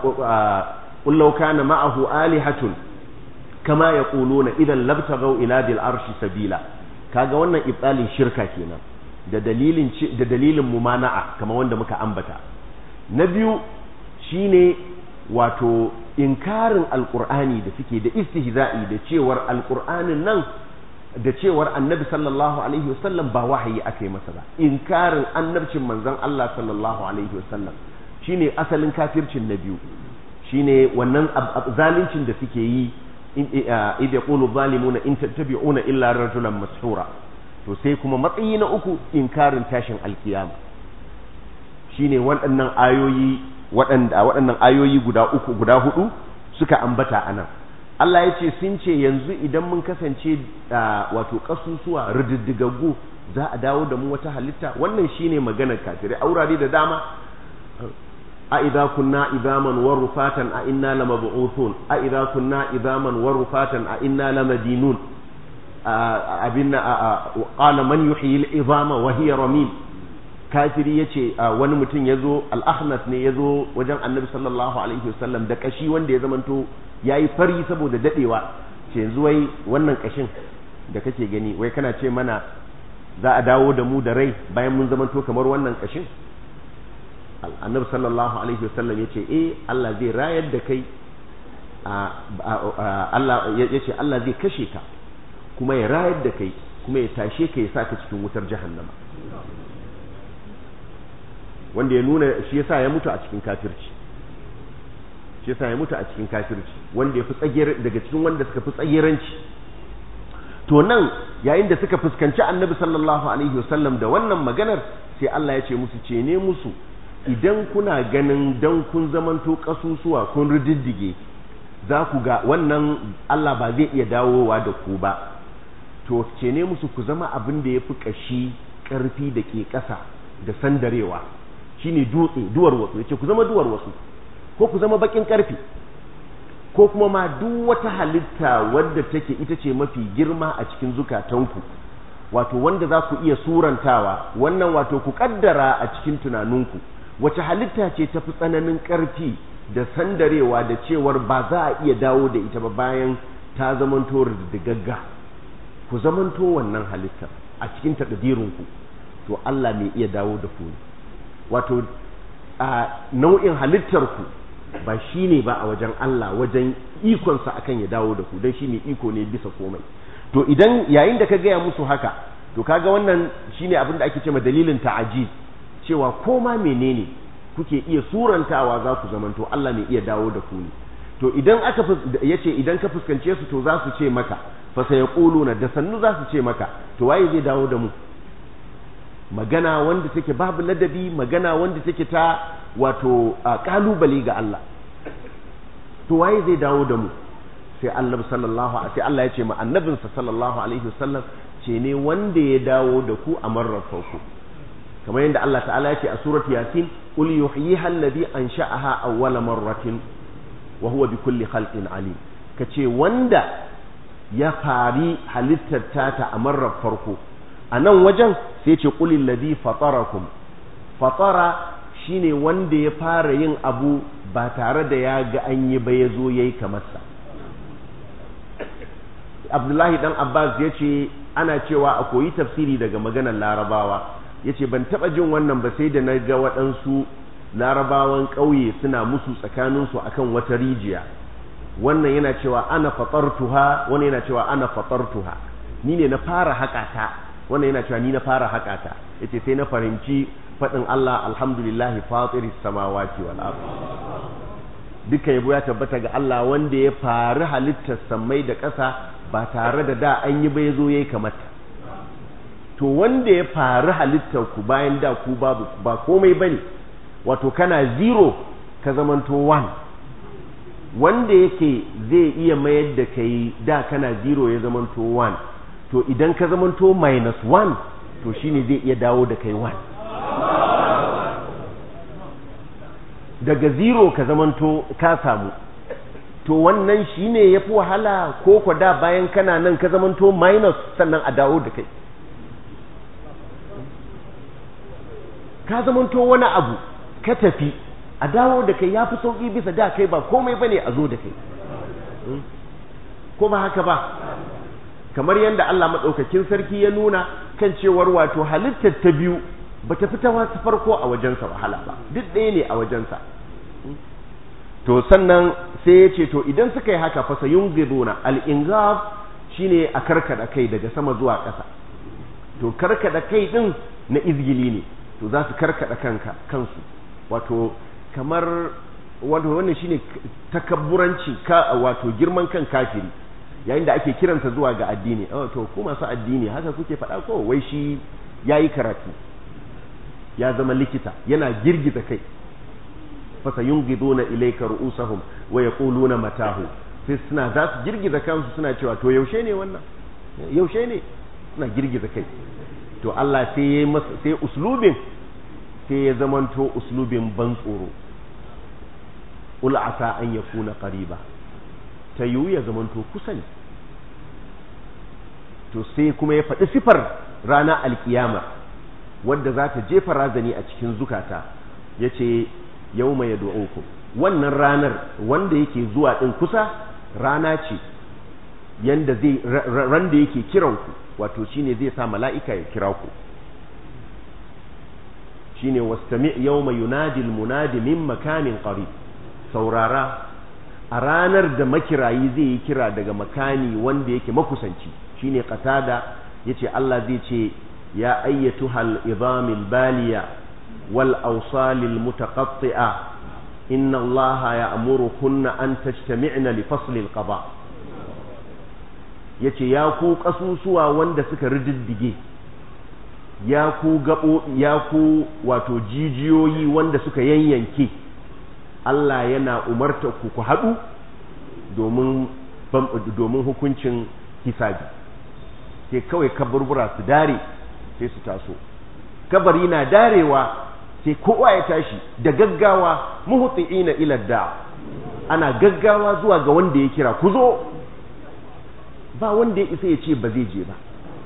qul law kana ma'ahu alihatun kama yaquluna idan labtaghaw ila dil arshi sabila kaga wannan ibtalin shirka kenan da dalilin da dalilin mumana'a kamar wanda muka ambata na biyu shine wato inkarin alqur'ani da suke da istihza'i da cewar alqur'anin nan da cewar annabi sallallahu alaihi wasallam ba wahayi aka yi masa ba inkarin annabcin manzon Allah sallallahu alaihi wasallam shine asalin kafircin na biyu shine wannan zalincin da suke yi idh yaqulu zalimuna in tattabi'una illa rajulan mashura to sai kuma matsayi na uku inkarin tashin alkiyama shine waɗannan ayoyi waɗanda waɗannan ayoyi guda uku guda hudu suka ambata anan Allah ya ce sun ce yanzu idan mun kasance wato kasusuwa rididdigaggu za a dawo da mu wata halitta wannan shine maganar kafirai a wurare da dama a idza kunna idaman wa rufatan a inna lamab'uthun a idza kunna idaman wa rufatan a inna lamadinun abinna qala man yuhyi al-idama wa hiya ramim kafiri yace wani mutum yazo al-ahnas ne yazo wajen annabi sallallahu alaihi wasallam da kashi wanda ya zamanto yayi fari saboda dadewa ce yanzu wai wannan kashin da kake gani wai kana ce mana za a dawo da mu da rai bayan mun zamanto kamar wannan kashin annabi sallallahu alaihi wasallam yace eh Allah zai rayar da kai Allah yace Allah zai kashe ka kuma ya rayar da kai kuma ya tashe ka ya saka cikin wutar jahannama wanda ya nuna shi yasa ya mutu a cikin kafirci shi yasa ya mutu a cikin kafirci wanda ya fi tsagiyar daga cikin wanda suka fi tsagiranci to nan yayin da suka fuskanci annabi sallallahu alaihi wasallam da wannan maganar sai Allah ya ce musu ce ne musu idan kuna ganin dan kun zamanto kasusuwa kun rididdige za ku ga wannan Allah ba zai iya dawowa da ku ba to ce ne musu ku zama abin da ya fi ƙashi ƙarfi da ke ƙasa da sandarewa shine dutse duwar wasu yace ku zama duwar wasu ko ku zama bakin ƙarfi ko kuma ma duk wata halitta wadda take ita ce mafi girma a cikin zukatanku wato wanda za ku iya surantawa wannan wato ku kaddara a cikin tunaninku wace halitta ce tafi tsananin ƙarfi da sandarewa da cewar ba za a iya dawo da ita ba bayan ta zamanto da gagga ku zamanto wannan halittar a cikin takadirinku to Allah mai iya dawo da ku wato a nau'in halittarku ba shi ne ba a wajen Allah wajen ikonsa akan ya dawo da ku don shi ne iko ne bisa komai to idan yayin da ka gaya musu haka to kaga wannan shine abin da ake cewa dalilin ta'ajiz cewa koma menene kuke iya surantawa za ku zamanto Allah mai iya dawo da ku ne to idan aka yace idan ka fuskance su to za su ce maka fa sayaquluna da sannu za su ce maka to waye zai dawo da mu magana wanda take babu ladabi magana wanda take ta wato kalubale ga Allah to waye zai dawo da mu sai Allah sallallahu sai Allah ya ce ma annabinsa sallallahu alaihi wasallam ce ne wanda ya dawo da ku a marar farko kamar yadda Allah ta'ala ya ce a surat yasin qul yuhyiha alladhi ansha'aha awwala marratin wa huwa bi kulli khalqin alim kace wanda ya fari halittar ta a marar farko a nan wajen sai ce qulil ladhi fatarakum fatara shine wanda ya fara yin abu ba tare da ya ga an yi ba ya zo yayi kamar sa Abdullahi dan Abbas ya ce ana cewa a koyi tafsiri daga maganar larabawa ya ce ban taɓa jin wannan ba sai da na ga waɗansu larabawan ƙauye suna musu tsakaninsu akan wata rijiya wannan yana cewa ana fatartuha wannan yana cewa ana fatartuha ni ne na fara haƙata wannan yana cewa ni na fara haƙata yace sai na fahimci faɗin Allah alhamdulillahi fatiris samawati wal ard duka yabo ya tabbata ga Allah wanda ya fari halittar sammai da ƙasa ba tare da da an yi ba ya zo yayi kamata to wanda ya fari halittar ku bayan da ku babu ba komai bane wato kana zero ka zamanto one wanda yake zai iya mayar da kai da kana zero ya zamanto one to idan ka zamanto minus one to shine zai iya dawo da kai one daga zero ka zamanto ka samu to wannan shine yafi wahala ko kwa da bayan kana nan ka zamanto minus sannan a dawo da kai ka zamanto wani abu ka tafi a dawo da kai ya fi sauƙi bisa da kai ba komai bane a zo da kai ko ba haka ba kamar yadda Allah maɗaukakin sarki ya nuna kan cewar wato halittar ta biyu ba ta fita wasu farko a wajensa wahala ba duk ɗaya ne a wajensa to sannan sai ya ce to idan suka yi haka fasa yungiduna al-ingaz shine a karkada kai daga sama zuwa ƙasa to karkada kai din na izgili ne to za su karkada kanka kansu wato kamar wato wannan shine takabburanci ka wato girman kan kafiri yayin da ake kiransa zuwa ga addini oh to ku masu addini haka kuke faɗa ko wai shi yayi karatu ya zama likita yana girgiza kai fasa yungiduna ilayka ru'usahum wa yaquluna matahu sai suna za su girgiza kansu suna cewa to yaushe ne wannan yaushe ne suna girgiza kai to Allah sai ya masa sai uslubin sai ya zamanto uslubin ban tsoro ul asa an yakuna qariba ta yiwu ya zamanto kusa ne to sai kuma ya faɗi sifar rana alkiyama wadda za ta jefa razani a cikin zukata ya ce yau mai wannan ranar wanda yake zuwa ɗin kusa rana ce yanda zai ran da yake kiran ku wato shine zai sa mala'ika ya kira ku shine wastami' yawma yunadi al-munadi min makanin qarib saurara a ranar da makirayi zai yi kira daga makani wanda yake makusanci shine qatada yace Allah zai ce ya ayyatuhal idhamil baliya wal awsalil mutaqatti'a inna Allah ya'murukunna an tajtami'na li fasli al-qada yace ya ku kasusuwa wanda suka rididdige ya ku gabo ya ku wato jijiyoyi wanda suka yanyanke Allah yana umarta ku ku haɗu domin domin hukuncin hisabi sai kawai kaburbura su dare sai su taso kabari na darewa sai kowa ya tashi da gaggawa muhti'ina ila da ana gaggawa zuwa ga wanda ya kira ku zo ba wanda ya isa ya ce ba zai je ba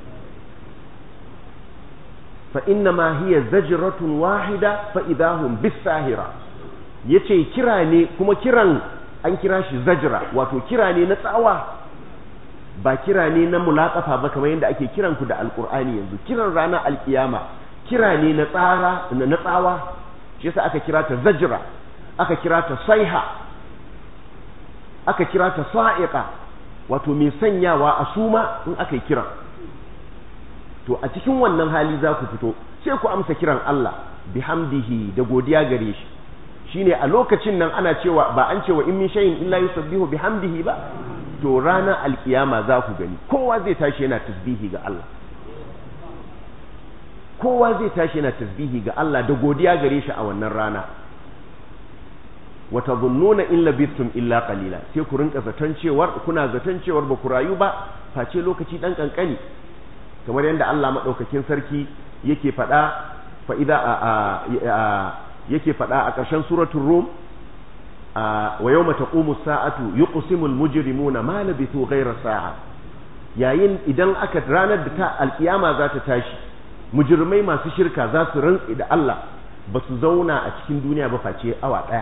fa inna ma hiya zajratun wahida fa idahum bisahira yace kira ne kuma kiran an kira shi zajra wato kira ne na tsawa ba kira ne na mulaqafa ba kamar yadda ake kiran ku da alqur'ani yanzu kiran ranar alkiyama kira ne na tsara na tsawa shi yasa aka kira ta zajra aka kira ta saiha aka kira ta sa'iqa wato mai sanyawa a suma in aka yi kiran to a cikin wannan hali za ku fito sai ku amsa kiran Allah bihamdihi da godiya gare shi shine a lokacin nan ana cewa ba an cewa in min shay'in illa yusabbihu bihamdihi ba to ranar alkiyama za ku gani kowa zai tashi yana tasbihi ga Allah kowa zai tashi yana tasbihi ga Allah da godiya gare shi a wannan rana wa tadhunnuna in labithtum illa qalila sai ku rinka zaton cewar kuna zaton cewar ba ku rayu ba face lokaci dan kankani kamar yadda Allah madaukakin sarki yake faɗa fa idza yake faɗa a ƙarshen suratul rum wa yawma taqumu as-sa'atu yuqsimu al-mujrimuna ma labithu ghayra sa'a yayin idan aka ranar da ta alkiyama za ta tashi mujrimai masu shirka za su rantsi da Allah ba su zauna a cikin duniya ba face awa ɗaya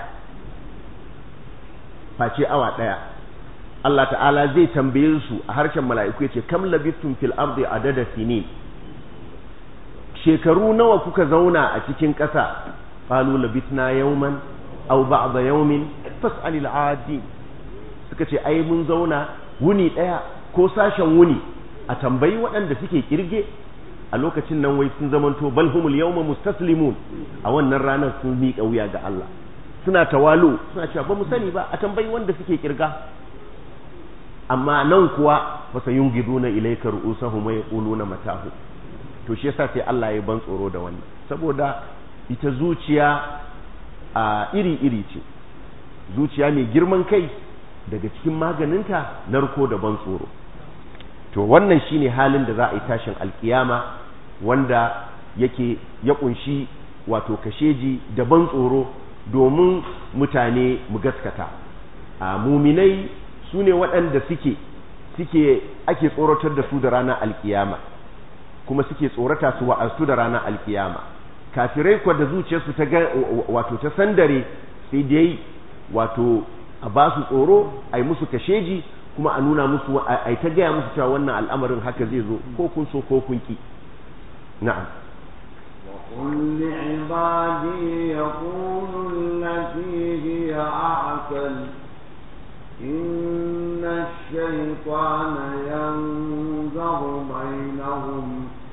face awa ɗaya Allah ta'ala zai tambaye su a harshen mala'iku ya ce kam labithum fil ardi adada sinin shekaru nawa kuka zauna a cikin ƙasa qalu labithna yawman aw ba'da yawmin fas'alil 'adin suka ce ai mun zauna wuni ɗaya ko sashen wuni a tambayi waɗanda suke kirge a lokacin nan wai sun zamanto bal humul yawma mustaslimun a wannan ranar sun miƙa wuya ga Allah suna tawalu suna cewa ba mu sani ba a tambayi wanda suke kirga amma nan kuwa fa sayungiduna ilayka ru'usahum wa yaquluna matahu to shi yasa sai Allah ya ban tsoro da wannan saboda ita zuciya a iri iri ce zuciya mai girman kai daga cikin maganinta narko da ban tsoro to wannan shine halin da za a yi tashin alkiyama wanda yake ya kunshi wato kasheji da ban tsoro domin mutane mu gaskata a muminai su ne waɗanda suke suke ake tsoratar da su da ranar alkiyama kuma suke tsorata su wa'azu da ranar alkiyama kafirai kwa da zuciyarsu ta ga wato ta sandare sai dai wato a ba su tsoro a yi musu kasheji kuma a nuna musu a ta gaya musu cewa wannan al'amarin haka zai zo ko kun so ko kun ki na'am وقل لعبادي يقولوا التي هي أحسن إن الشيطان ينزغ بينهم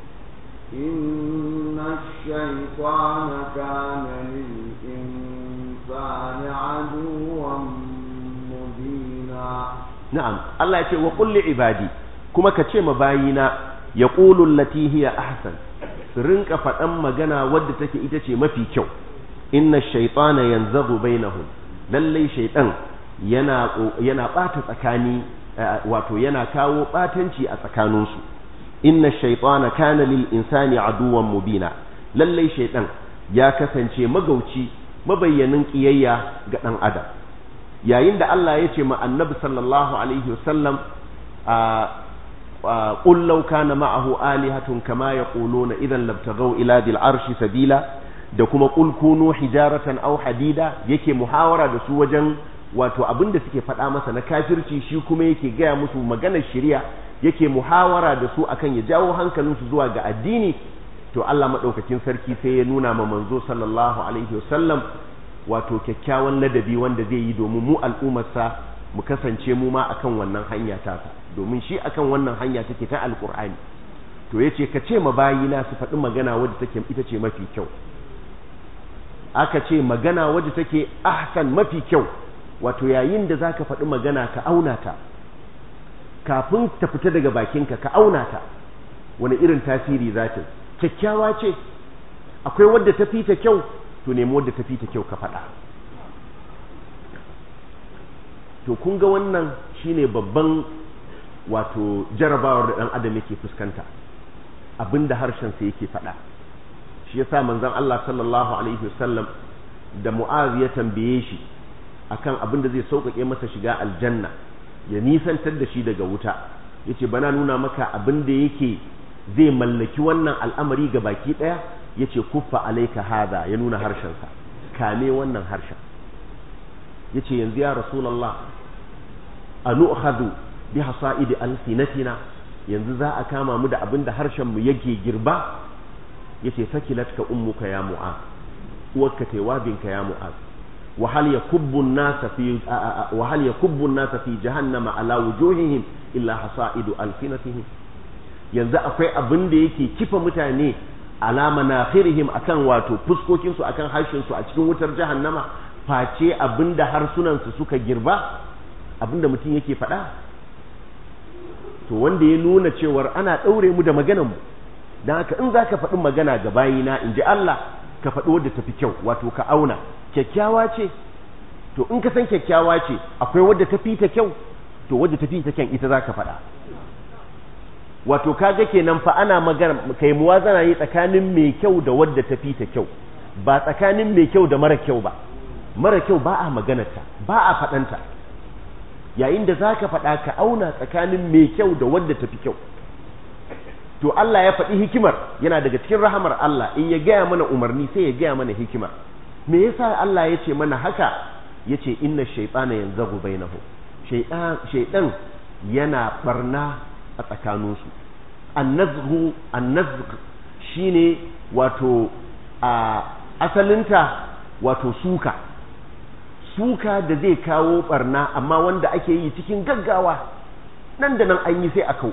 إن الشيطان كان للإنسان عدوا مبينا na'am Allah ya ce wa qul ibadi kuma ka ce ma bayina yaqulu allati hiya ahsan su rinka faɗan magana wadda take ita ce mafi kyau inna shaytana yanzagu bainahum lalle shaytan yana yana bata tsakani wato yana kawo batanci a tsakaninsu inna shaytana kana lil insani aduwwan mubina lalle shaytan ya kasance magauci mabayyanin kiyayya ga dan adam yayin da Allah ya ce ma annabi sallallahu alaihi wasallam قل لو كان معه آلهة كما يقولون إذا لابتغوا إلى ذي العرش سبيلا da kuma qul kunu hijaratan aw hadida yake muhawara da su wajen wato abin da suke faɗa masa na kafirci shi kuma yake gaya musu maganar shari'a yake muhawara da su akan ya jawo hankalinsu zuwa ga addini to Allah maɗaukakin sarki sai ya nuna ma manzo sallallahu alaihi wasallam wato kyakkyawan ladabi wanda zai yi domin mu al'ummarsa mu kasance mu ma akan wannan hanya tasa domin shi akan wannan hanya take ta alkur'ani to yace ka ce ma bayina su faɗi magana wadda take ita ce mafi kyau aka ce magana wadda take ahsan mafi kyau wato yayin da zaka faɗi magana ka auna ta kafin ta fita daga bakinka ka auna ta wani irin tasiri za ta kyakkyawa ce akwai wadda ta fi ta kyau to nemi wadda ta fi ta kyau ka faɗa to kun ga wannan shine babban wato jarabawar da ɗan adam yake fuskanta abinda harshensa yake faɗa shi yasa manzon Allah sallallahu alaihi wasallam da Mu'az ya tambaye shi akan abin da zai sauƙaƙe masa shiga aljanna ya nisantar da shi daga wuta yace bana nuna maka abin da yake zai mallaki wannan al'amari ga baki ɗaya yace kuffa alaika hada ya nuna harshensa kame wannan harshen yace yanzu ya rasulullah anu'khadhu bi hasa'idi alsinatina yanzu za a kama mu da abin da harshen mu yake girba yace sakilatka ummuka ya mu'az uwarka tai wabinka ya mu'az wa hal yakubbu an-nasa fi wa hal yakubbu an-nasa fi jahannama ala wujuhihim illa hasaidu alfinatihim yanzu akwai abin da yake kifa mutane ala manakhirihim akan wato fuskokin su akan harshen su a cikin wutar jahannama face abinda harsunan su suka girba abinda mutum yake faɗa to wanda ya nuna cewar ana ɗaure mu da maganar mu don haka in za ka faɗi magana ga bayina in ji Allah ka faɗi wadda tafi kyau wato ka auna kyakkyawa ce to in ka san kyakkyawa ce akwai wadda tafi ta kyau to wadda tafi ta kyan ita za ka faɗa wato kaga kenan fa ana magana kai muwazana yi tsakanin mai kyau da wadda tafi ta kyau ba tsakanin mai kyau da mara kyau ba mara kyau ba a maganarta ba a faɗanta yayin da za ka faɗa ka auna tsakanin mai kyau da wadda tafi kyau to Allah ya faɗi hikimar yana daga cikin rahamar Allah in ya gaya mana umarni sai ya gaya mana hikima me yasa Allah ya ce mana haka ya ce inna shaytana yanzagu bainahu shaytan yana barna a tsakaninsu annazhu annazg shine wato a asalinta wato suka suka da zai kawo barna amma wanda ake yi cikin gaggawa nan da nan an yi sai a kau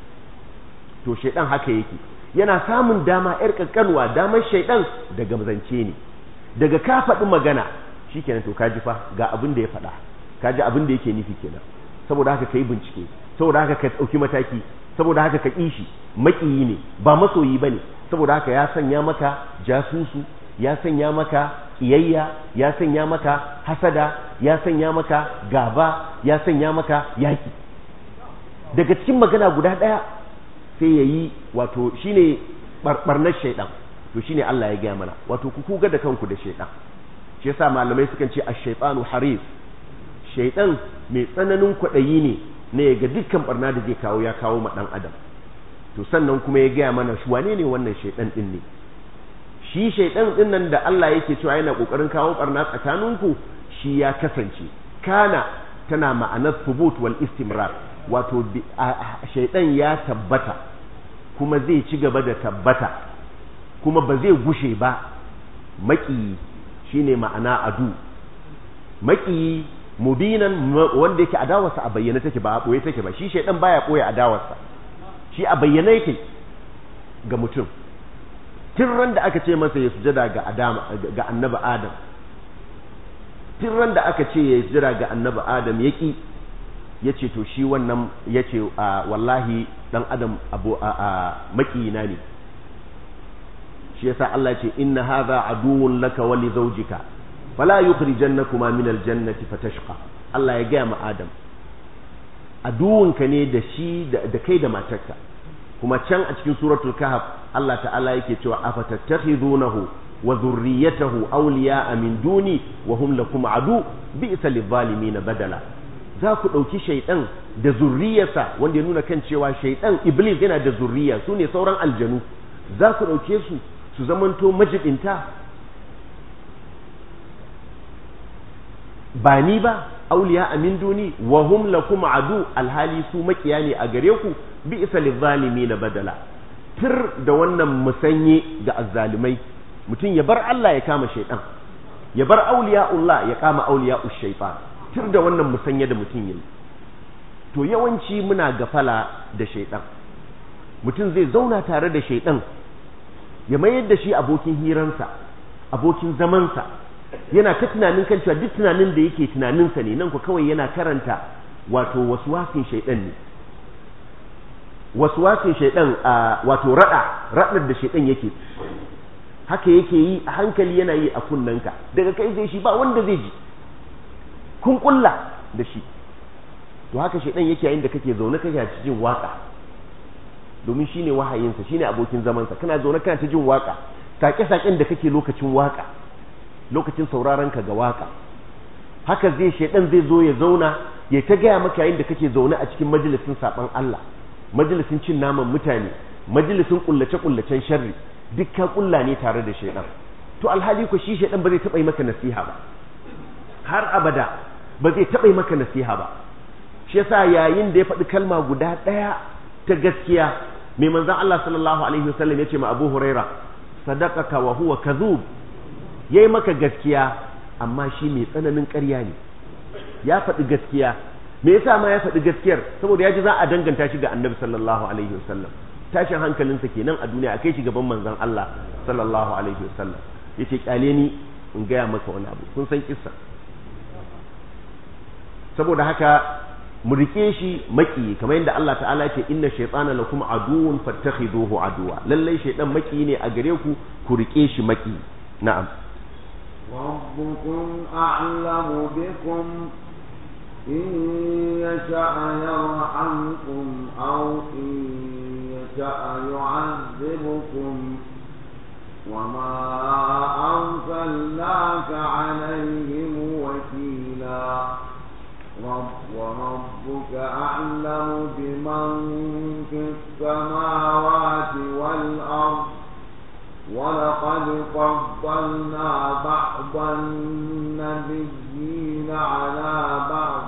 to shaidan haka yake yana samun dama yar kankanwa damar shaidan daga zance ne daga ka faɗi magana shikenan to kaji fa ga abin da ya faɗa kaji abin da yake nufi kenan saboda haka kai bincike saboda haka ka ɗauki mataki saboda haka ka ƙishi maƙiyi ne ba masoyi ba ne saboda haka ya sanya maka jasusu ya sanya maka ƙiyayya ya sanya maka hasada ya sanya maka gaba ya sanya maka yaƙi daga cikin magana guda ɗaya sai ya yi wato shi ne ɓarnar shaiɗan to shi ne Allah ya gaya mana wato ku kuga da kanku da shaiɗan shi yasa malamai sukan ce a shaiɗanu haris shaiɗan mai tsananin kwaɗayi ne na ya ga dukkan ɓarna da zai kawo ya kawo ma ɗan adam to sannan kuma ya gaya mana shi wane ne wannan shaiɗan ɗin ne shi shaiɗan ɗin nan da Allah yake cewa yana ƙoƙarin kawo ɓarna tsakaninku shi ya kasance kana tana ma'anar thubut wal istimrar wato shaidan ya tabbata kuma zai ci gaba da tabbata kuma ba zai gushe ba maƙiyi shine ma'ana adu maƙiyi mubinan wanda yake adawarsa a bayyane take ba a ɓoye take ba shi shaidan baya ɓoye adawarsa shi a bayyane yake ga mutum tun ran da aka ce masa ya sujada ga adama ga annabi adam tun ran da aka ce ya sujada ga annabi adam yaki ya ce to shi wannan ya ce wallahi dan adam abu a makiyina ne shi yasa Allah ce inna hadha aduwwun laka wa li zawjika fala yukhrijannakuma min aljannati fatashqa Allah ya gaya ma Adam aduwunka ne da shi da kai da matarka kuma can a cikin suratul kahf Allah ta'ala yake cewa afatattakhidunahu wa dhurriyyatahu awliya'a min duni wa hum lakum adu bi'sa lidh-dhalimin badala za ku ɗauki shaiɗan da zurriyarsa wanda ya nuna kan cewa shaiɗan iblis yana da zurriya su ne sauran aljanu za ku ɗauke su su zamanto majibinta ba ni ba awliya min duni wa hum lakum adu alhali su makiya ne a gare ku bi isa na badala tir da wannan musanye ga azzalimai mutum ya bar Allah ya kama shaidan ya bar auliya'ullah ya kama auliya'ush shaytan tir da wannan musanye da mutum yayi to yawanci muna gafala da shaidan mutum zai zauna tare da shaidan ya mayar da shi abokin hiransa abokin zamansa yana ta tunanin kan cewa duk tunanin da yake tunaninsa ne nan ku kawai yana karanta wato waswasin shaidan ne waswasin shaidan wato rada radar da shaidan yake haka yake yi a hankali yana yi a kunnanka daga kai zai shi ba wanda zai ji kun kulla da shi to haka shaidan yake yayin da kake zaune kake cikin waka domin shine wahayinsa shine abokin zamansa kana zaune kana ta jin waka sake-saken da kake lokacin waka lokacin sauraron ka ga waka haka zai shaidan zai zo ya zauna ya ta gaya maka yayin da kake zaune a cikin majalisin saban Allah majalisin cin naman mutane majalisin kullace-kullacen sharri duk ka kulla ne tare da shaidan to alhali ko shi shaidan ba zai taba yi maka nasiha ba har abada ba zai taba yi maka nasiha ba shi yasa yayin da ya faɗi kalma guda ɗaya ta gaskiya mai manzon Allah sallallahu alaihi wasallam yace ma Abu Huraira sadaqaka wa huwa kadhub yayi maka gaskiya amma shi mai tsananin ƙarya ne ya faɗi gaskiya me yasa ma ya faɗi gaskiyar saboda ya ji za a danganta shi ga Annabi sallallahu alaihi wasallam tashin hankalinsa kenan a duniya a kai shi gaban manzon Allah sallallahu alaihi wasallam yace kyale ni in gaya maka wani abu kun san kissa saboda haka mu rike shi maki kamar yadda Allah ta'ala ya ce inna shaytana lakum aduwwun fattakhiduhu aduwa lalle shaytan maki ne a gare ku ku rike shi maki na'am ربكم أعلم بكم إن يشأ يرحمكم أو إن يشأ يعذبكم وما أرسلناك عليهم وكيلا رب وربك أعلم بمن في السماوات والأرض ولقد فضلنا بعض النبيين على بعض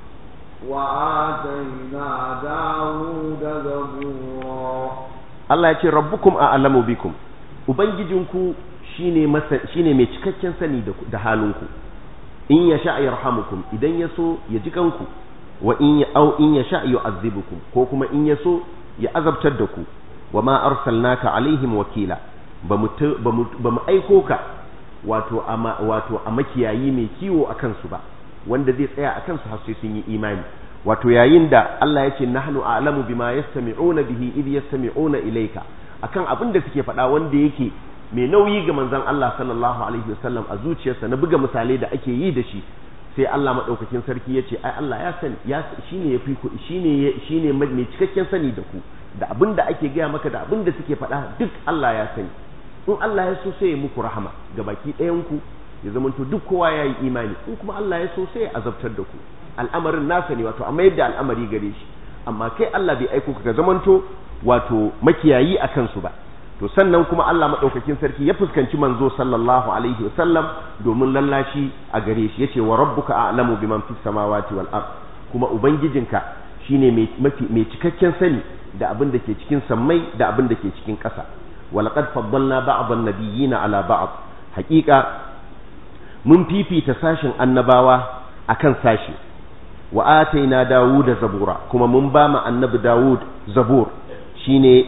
وآتينا داود زبورا Allah ya ce rabbukum a'lamu bikum ubangijinku shine masa shine mai cikakken sani da, da halinku in ya sha yarhamukum idan ya so ya ji kanku wa in ya au in ya sha yu'azzibukum ko kuma in ya so ya azabtar da ku wa ma arsalnaka alaihim wakila ba mu ba mu aiko ka wato a wato a makiyayi mai kiwo akan su ba wanda zai tsaya akan su har sai sun yi imani wato yayin da Allah ya ce nahnu a'lamu bima yastami'una bihi idh yastami'una ilayka akan abin da suke faɗa wanda yake mai nauyi ga manzon Allah sallallahu alaihi wasallam a zuciyarsa na buga misalai da ake yi da shi sai Allah madaukakin sarki ya ce ai Allah ya sani ya shine yafi ku shine shine mai cikakken sani da ku da abin da ake gaya maka da abin da suke faɗa duk Allah ya sani in Allah ya so sai ya muku rahama ga baki ɗayan ku ya zamanto duk kowa ya yi imani in kuma Allah ya so sai ya azabtar da ku al'amarin nasa ne wato amma yadda al'amari gare shi amma kai Allah bai aiko ka zamanto wato makiyayi a kansu ba to sannan kuma Allah madaukakin sarki ya fuskanci manzo sallallahu alaihi wasallam domin lallashi a gare shi yace wa rabbuka a'lamu biman fis samawati wal ard kuma ubangijinka shine mai mafi mai cikakken sani da abin da ke cikin sammai da abin da ke cikin ƙasa walaqad faddalna ba'dhan nabiyyina ala ba'd haqiqa mun fifita sashin annabawa akan sashi wa ataina dawuda zabura kuma mun ba mu annabi dawud zabur shine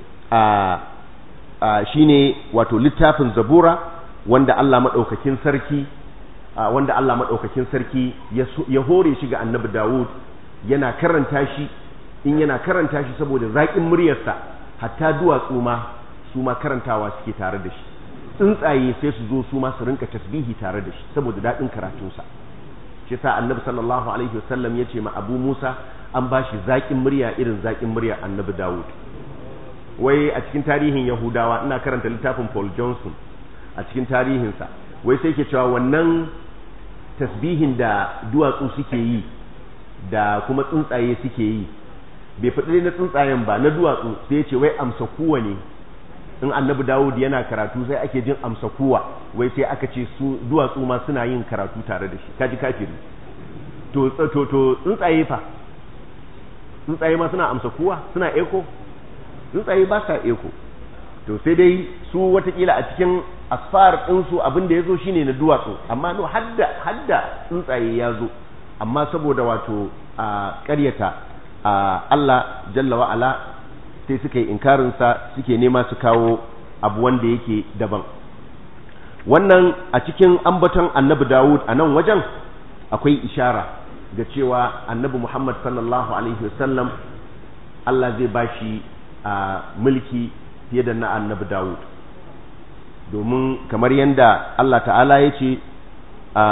a shine wato littafin zabura wanda Allah madaukakin sarki wanda Allah madaukakin sarki ya hore shi ga annabi dawud yana karanta shi in yana karanta shi saboda zaƙin muryarsa hatta duwatsu ma su ma karantawa suke tare da shi tsuntsaye sai su zo su ma su rinka tasbihi tare da shi saboda daɗin karatunsa shi sa annabi sallallahu alaihi wasallam ya ce ma abu musa an ba shi zaƙin murya irin zaƙin murya annabi dawud wai a cikin tarihin yahudawa ina karanta littafin paul johnson a cikin tarihinsa wai sai ke cewa wannan tasbihin da duwatsu suke yi da kuma tsuntsaye suke yi bai faɗi na tsuntsayen ba na duwatsu sai ya ce wai amsa kuwa ne in annabi dawud yana karatu sai ake jin amsa kuwa wai sai aka ce su duwatsu ma suna yin karatu tare da shi kaji kafiri to to to tsuntsaye fa tsuntsaye ma suna amsa kuwa suna eko tsuntsaye ba sa eko to sai dai su watakila a cikin asfar ɗinsu abin da ya zo shine na duwatsu amma no hadda hadda tsuntsaye ya zo amma saboda wato a ƙaryata a Allah jalla wa'ala sai suka yi inkarinsa suke nema su kawo abu wanda yake daban wannan a cikin ambaton annabi Dawud a nan wajen akwai ishara ga cewa annabi Muhammad sallallahu alaihi wasallam Allah zai bashi a mulki fiye da na annabi Dawud domin kamar yadda Allah ta'ala ya ce a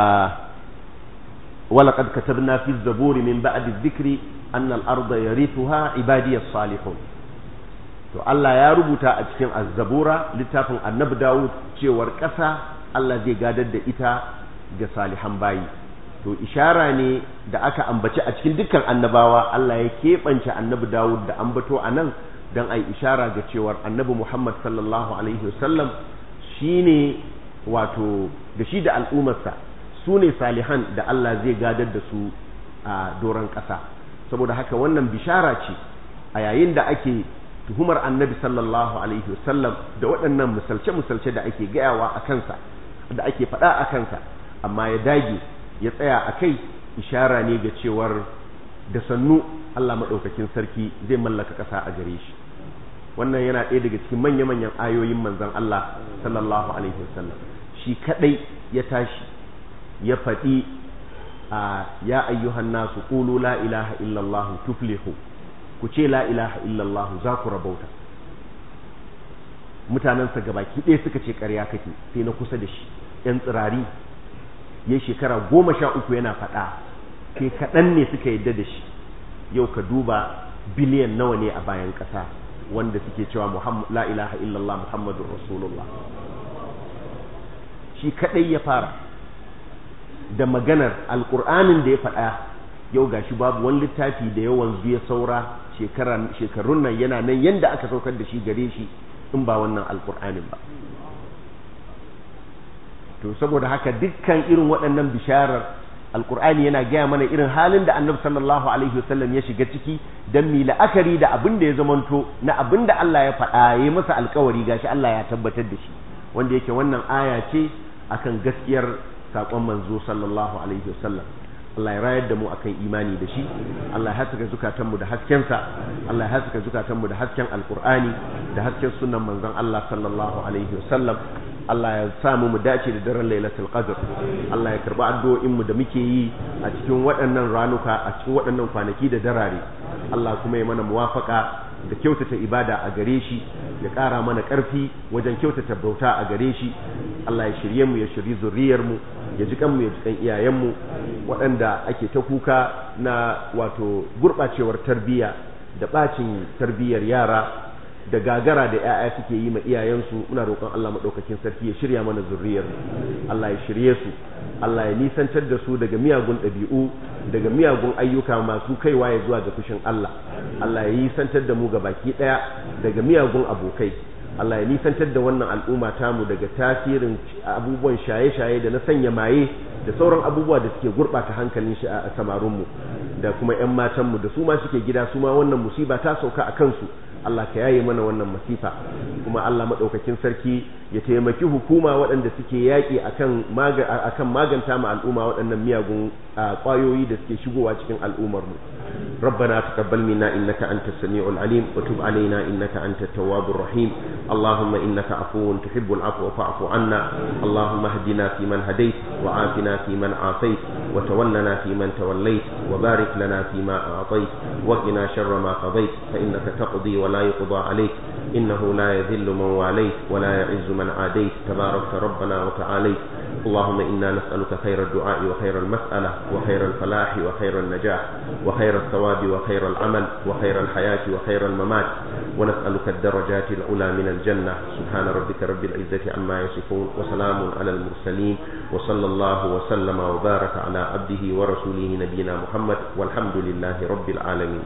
ولقد كتبنا في الزبور من بعد الذكر أن الأرض يرثها عبادي الصالحون to Allah ya rubuta a cikin azzabura littafin annabi Dawud cewar ƙasa Allah zai gadar da ita ga salihan bayi to ishara ne da aka ambaci a cikin dukkan annabawa Allah ya keɓance annabi Dawud da ambato a nan don a yi ishara ga cewar annabi Muhammad sallallahu alaihi wasallam shi ne wato da shi da al'ummarsa su ne salihan da Allah zai gadar da su a doron ƙasa saboda haka wannan bishara ce a yayin da ake tuhumar annabi sallallahu alaihi wasallam da waɗannan misalce-misalce da ake gayawa a kansa da ake faɗa a kansa amma ya dage ya tsaya a kai ishara ne ga cewar da sannu Allah maɗaukakin sarki zai mallaka ƙasa a gare shi wannan yana ɗaya daga cikin manya-manyan ayoyin manzon Allah sallallahu alaihi wasallam shi kaɗai ya tashi ya faɗi a ya ayyuhan nasu qulu la ilaha illallah tuflihu ku ce la ilaha illallah za ku rabauta mutanensa gabaki ɗaya suka ce ƙarya kake sai na kusa da shi ‘yan tsirari ya shekara goma sha uku yana faɗa sai kaɗan ne suka yadda da shi yau ka duba biliyan nawa ne a bayan ƙasa wanda suke cewa la ilaha illallah muhammadun rasulullah shi kaɗai ya fara da maganar alƙur'anin da ya faɗa yau gashi babu wani littafi da yawan ya saura shekarun nan yana nan yanda aka saukar da shi gare shi in ba wannan alƙur'anin ba to saboda haka dukkan irin waɗannan bisharar alƙur'ani yana gaya mana irin halin da annabi sallallahu alaihi wasallam ya shiga ciki don mi la'akari da abin da ya zamanto na abin da Allah ya faɗa ya masa alƙawari gashi Allah ya tabbatar da shi wanda yake wannan aya ce akan gaskiyar saƙon manzo sallallahu alaihi wasallam Allah ya rayar da mu akan imani da shi Allah ya haskaka zukatanmu da haskensa Allah ya haskaka zukatanmu da hasken alkur'ani da hasken sunan manzon Allah sallallahu alaihi wasallam Allah ya sa mu mu dace da daren Lailatul Qadr Allah ya karba addu'o'in mu da muke yi a cikin waɗannan ranuka a cikin waɗannan kwanaki da darare Allah kuma ya mana muwafaka da kyautata ibada a gare shi ya ƙara mana ƙarfi wajen kyautata bauta a gare shi Allah ya shirye mu ya shirye zuriyar mu ya ji kanmu ya ji kan iyayenmu waɗanda ake ta kuka na wato gurɓacewar tarbiyya da ɓacin tarbiyyar yara da gagara da 'ya'ya suke yi ma iyayensu muna roƙon Allah maɗaukakin sarki ya shirya mana zuriyar Allah ya shirye su Allah ya nisantar da su daga miyagun ɗabi'u daga miyagun ayyuka masu kaiwa ya zuwa ga fushin Allah Allah ya nisantar da mu ga baki ɗaya daga miyagun abokai Allah ya nisantar da wannan al'umma tamu daga tasirin abubuwan shaye-shaye da na sanya maye da sauran abubuwa da suke gurɓata hankalin shi a samarinmu da kuma 'yan matanmu da su ma suke gida su ma wannan musiba ta sauka a kansu Allah ka yaye mana wannan masifa kuma Allah maɗaukakin sarki ya taimaki hukuma waɗanda suke yaƙi akan akan maganta ma al'umma waɗannan miyagun ƙwayoyi da suke shigowa cikin al'ummar mu ربنا تقبل منا إنك أنت السميع العليم وتب علينا إنك أنت التواب الرحيم اللهم إنك عفو تحب العفو فاعف عنا اللهم اهدنا فيمن هديت وعافنا فيمن عافيت وتولنا فيمن توليت وبارك لنا فيما أعطيت وقنا شر ما قضيت فإنك تقضي ولا يقضى عليك إنه لا يذل من واليت ولا يعز من عاديت تباركت ربنا وتعاليت اللهم إنا نسألك خير الدعاء وخير المسألة وخير الفلاح وخير النجاح وخير الثواب وخير العمل وخير الحياة وخير الممات ونسألك الدرجات العلى من الجنة سبحان ربك رب العزة عما يصفون وسلام على المرسلين وصلى الله وسلم وبارك على عبده ورسوله نبينا محمد والحمد لله رب العالمين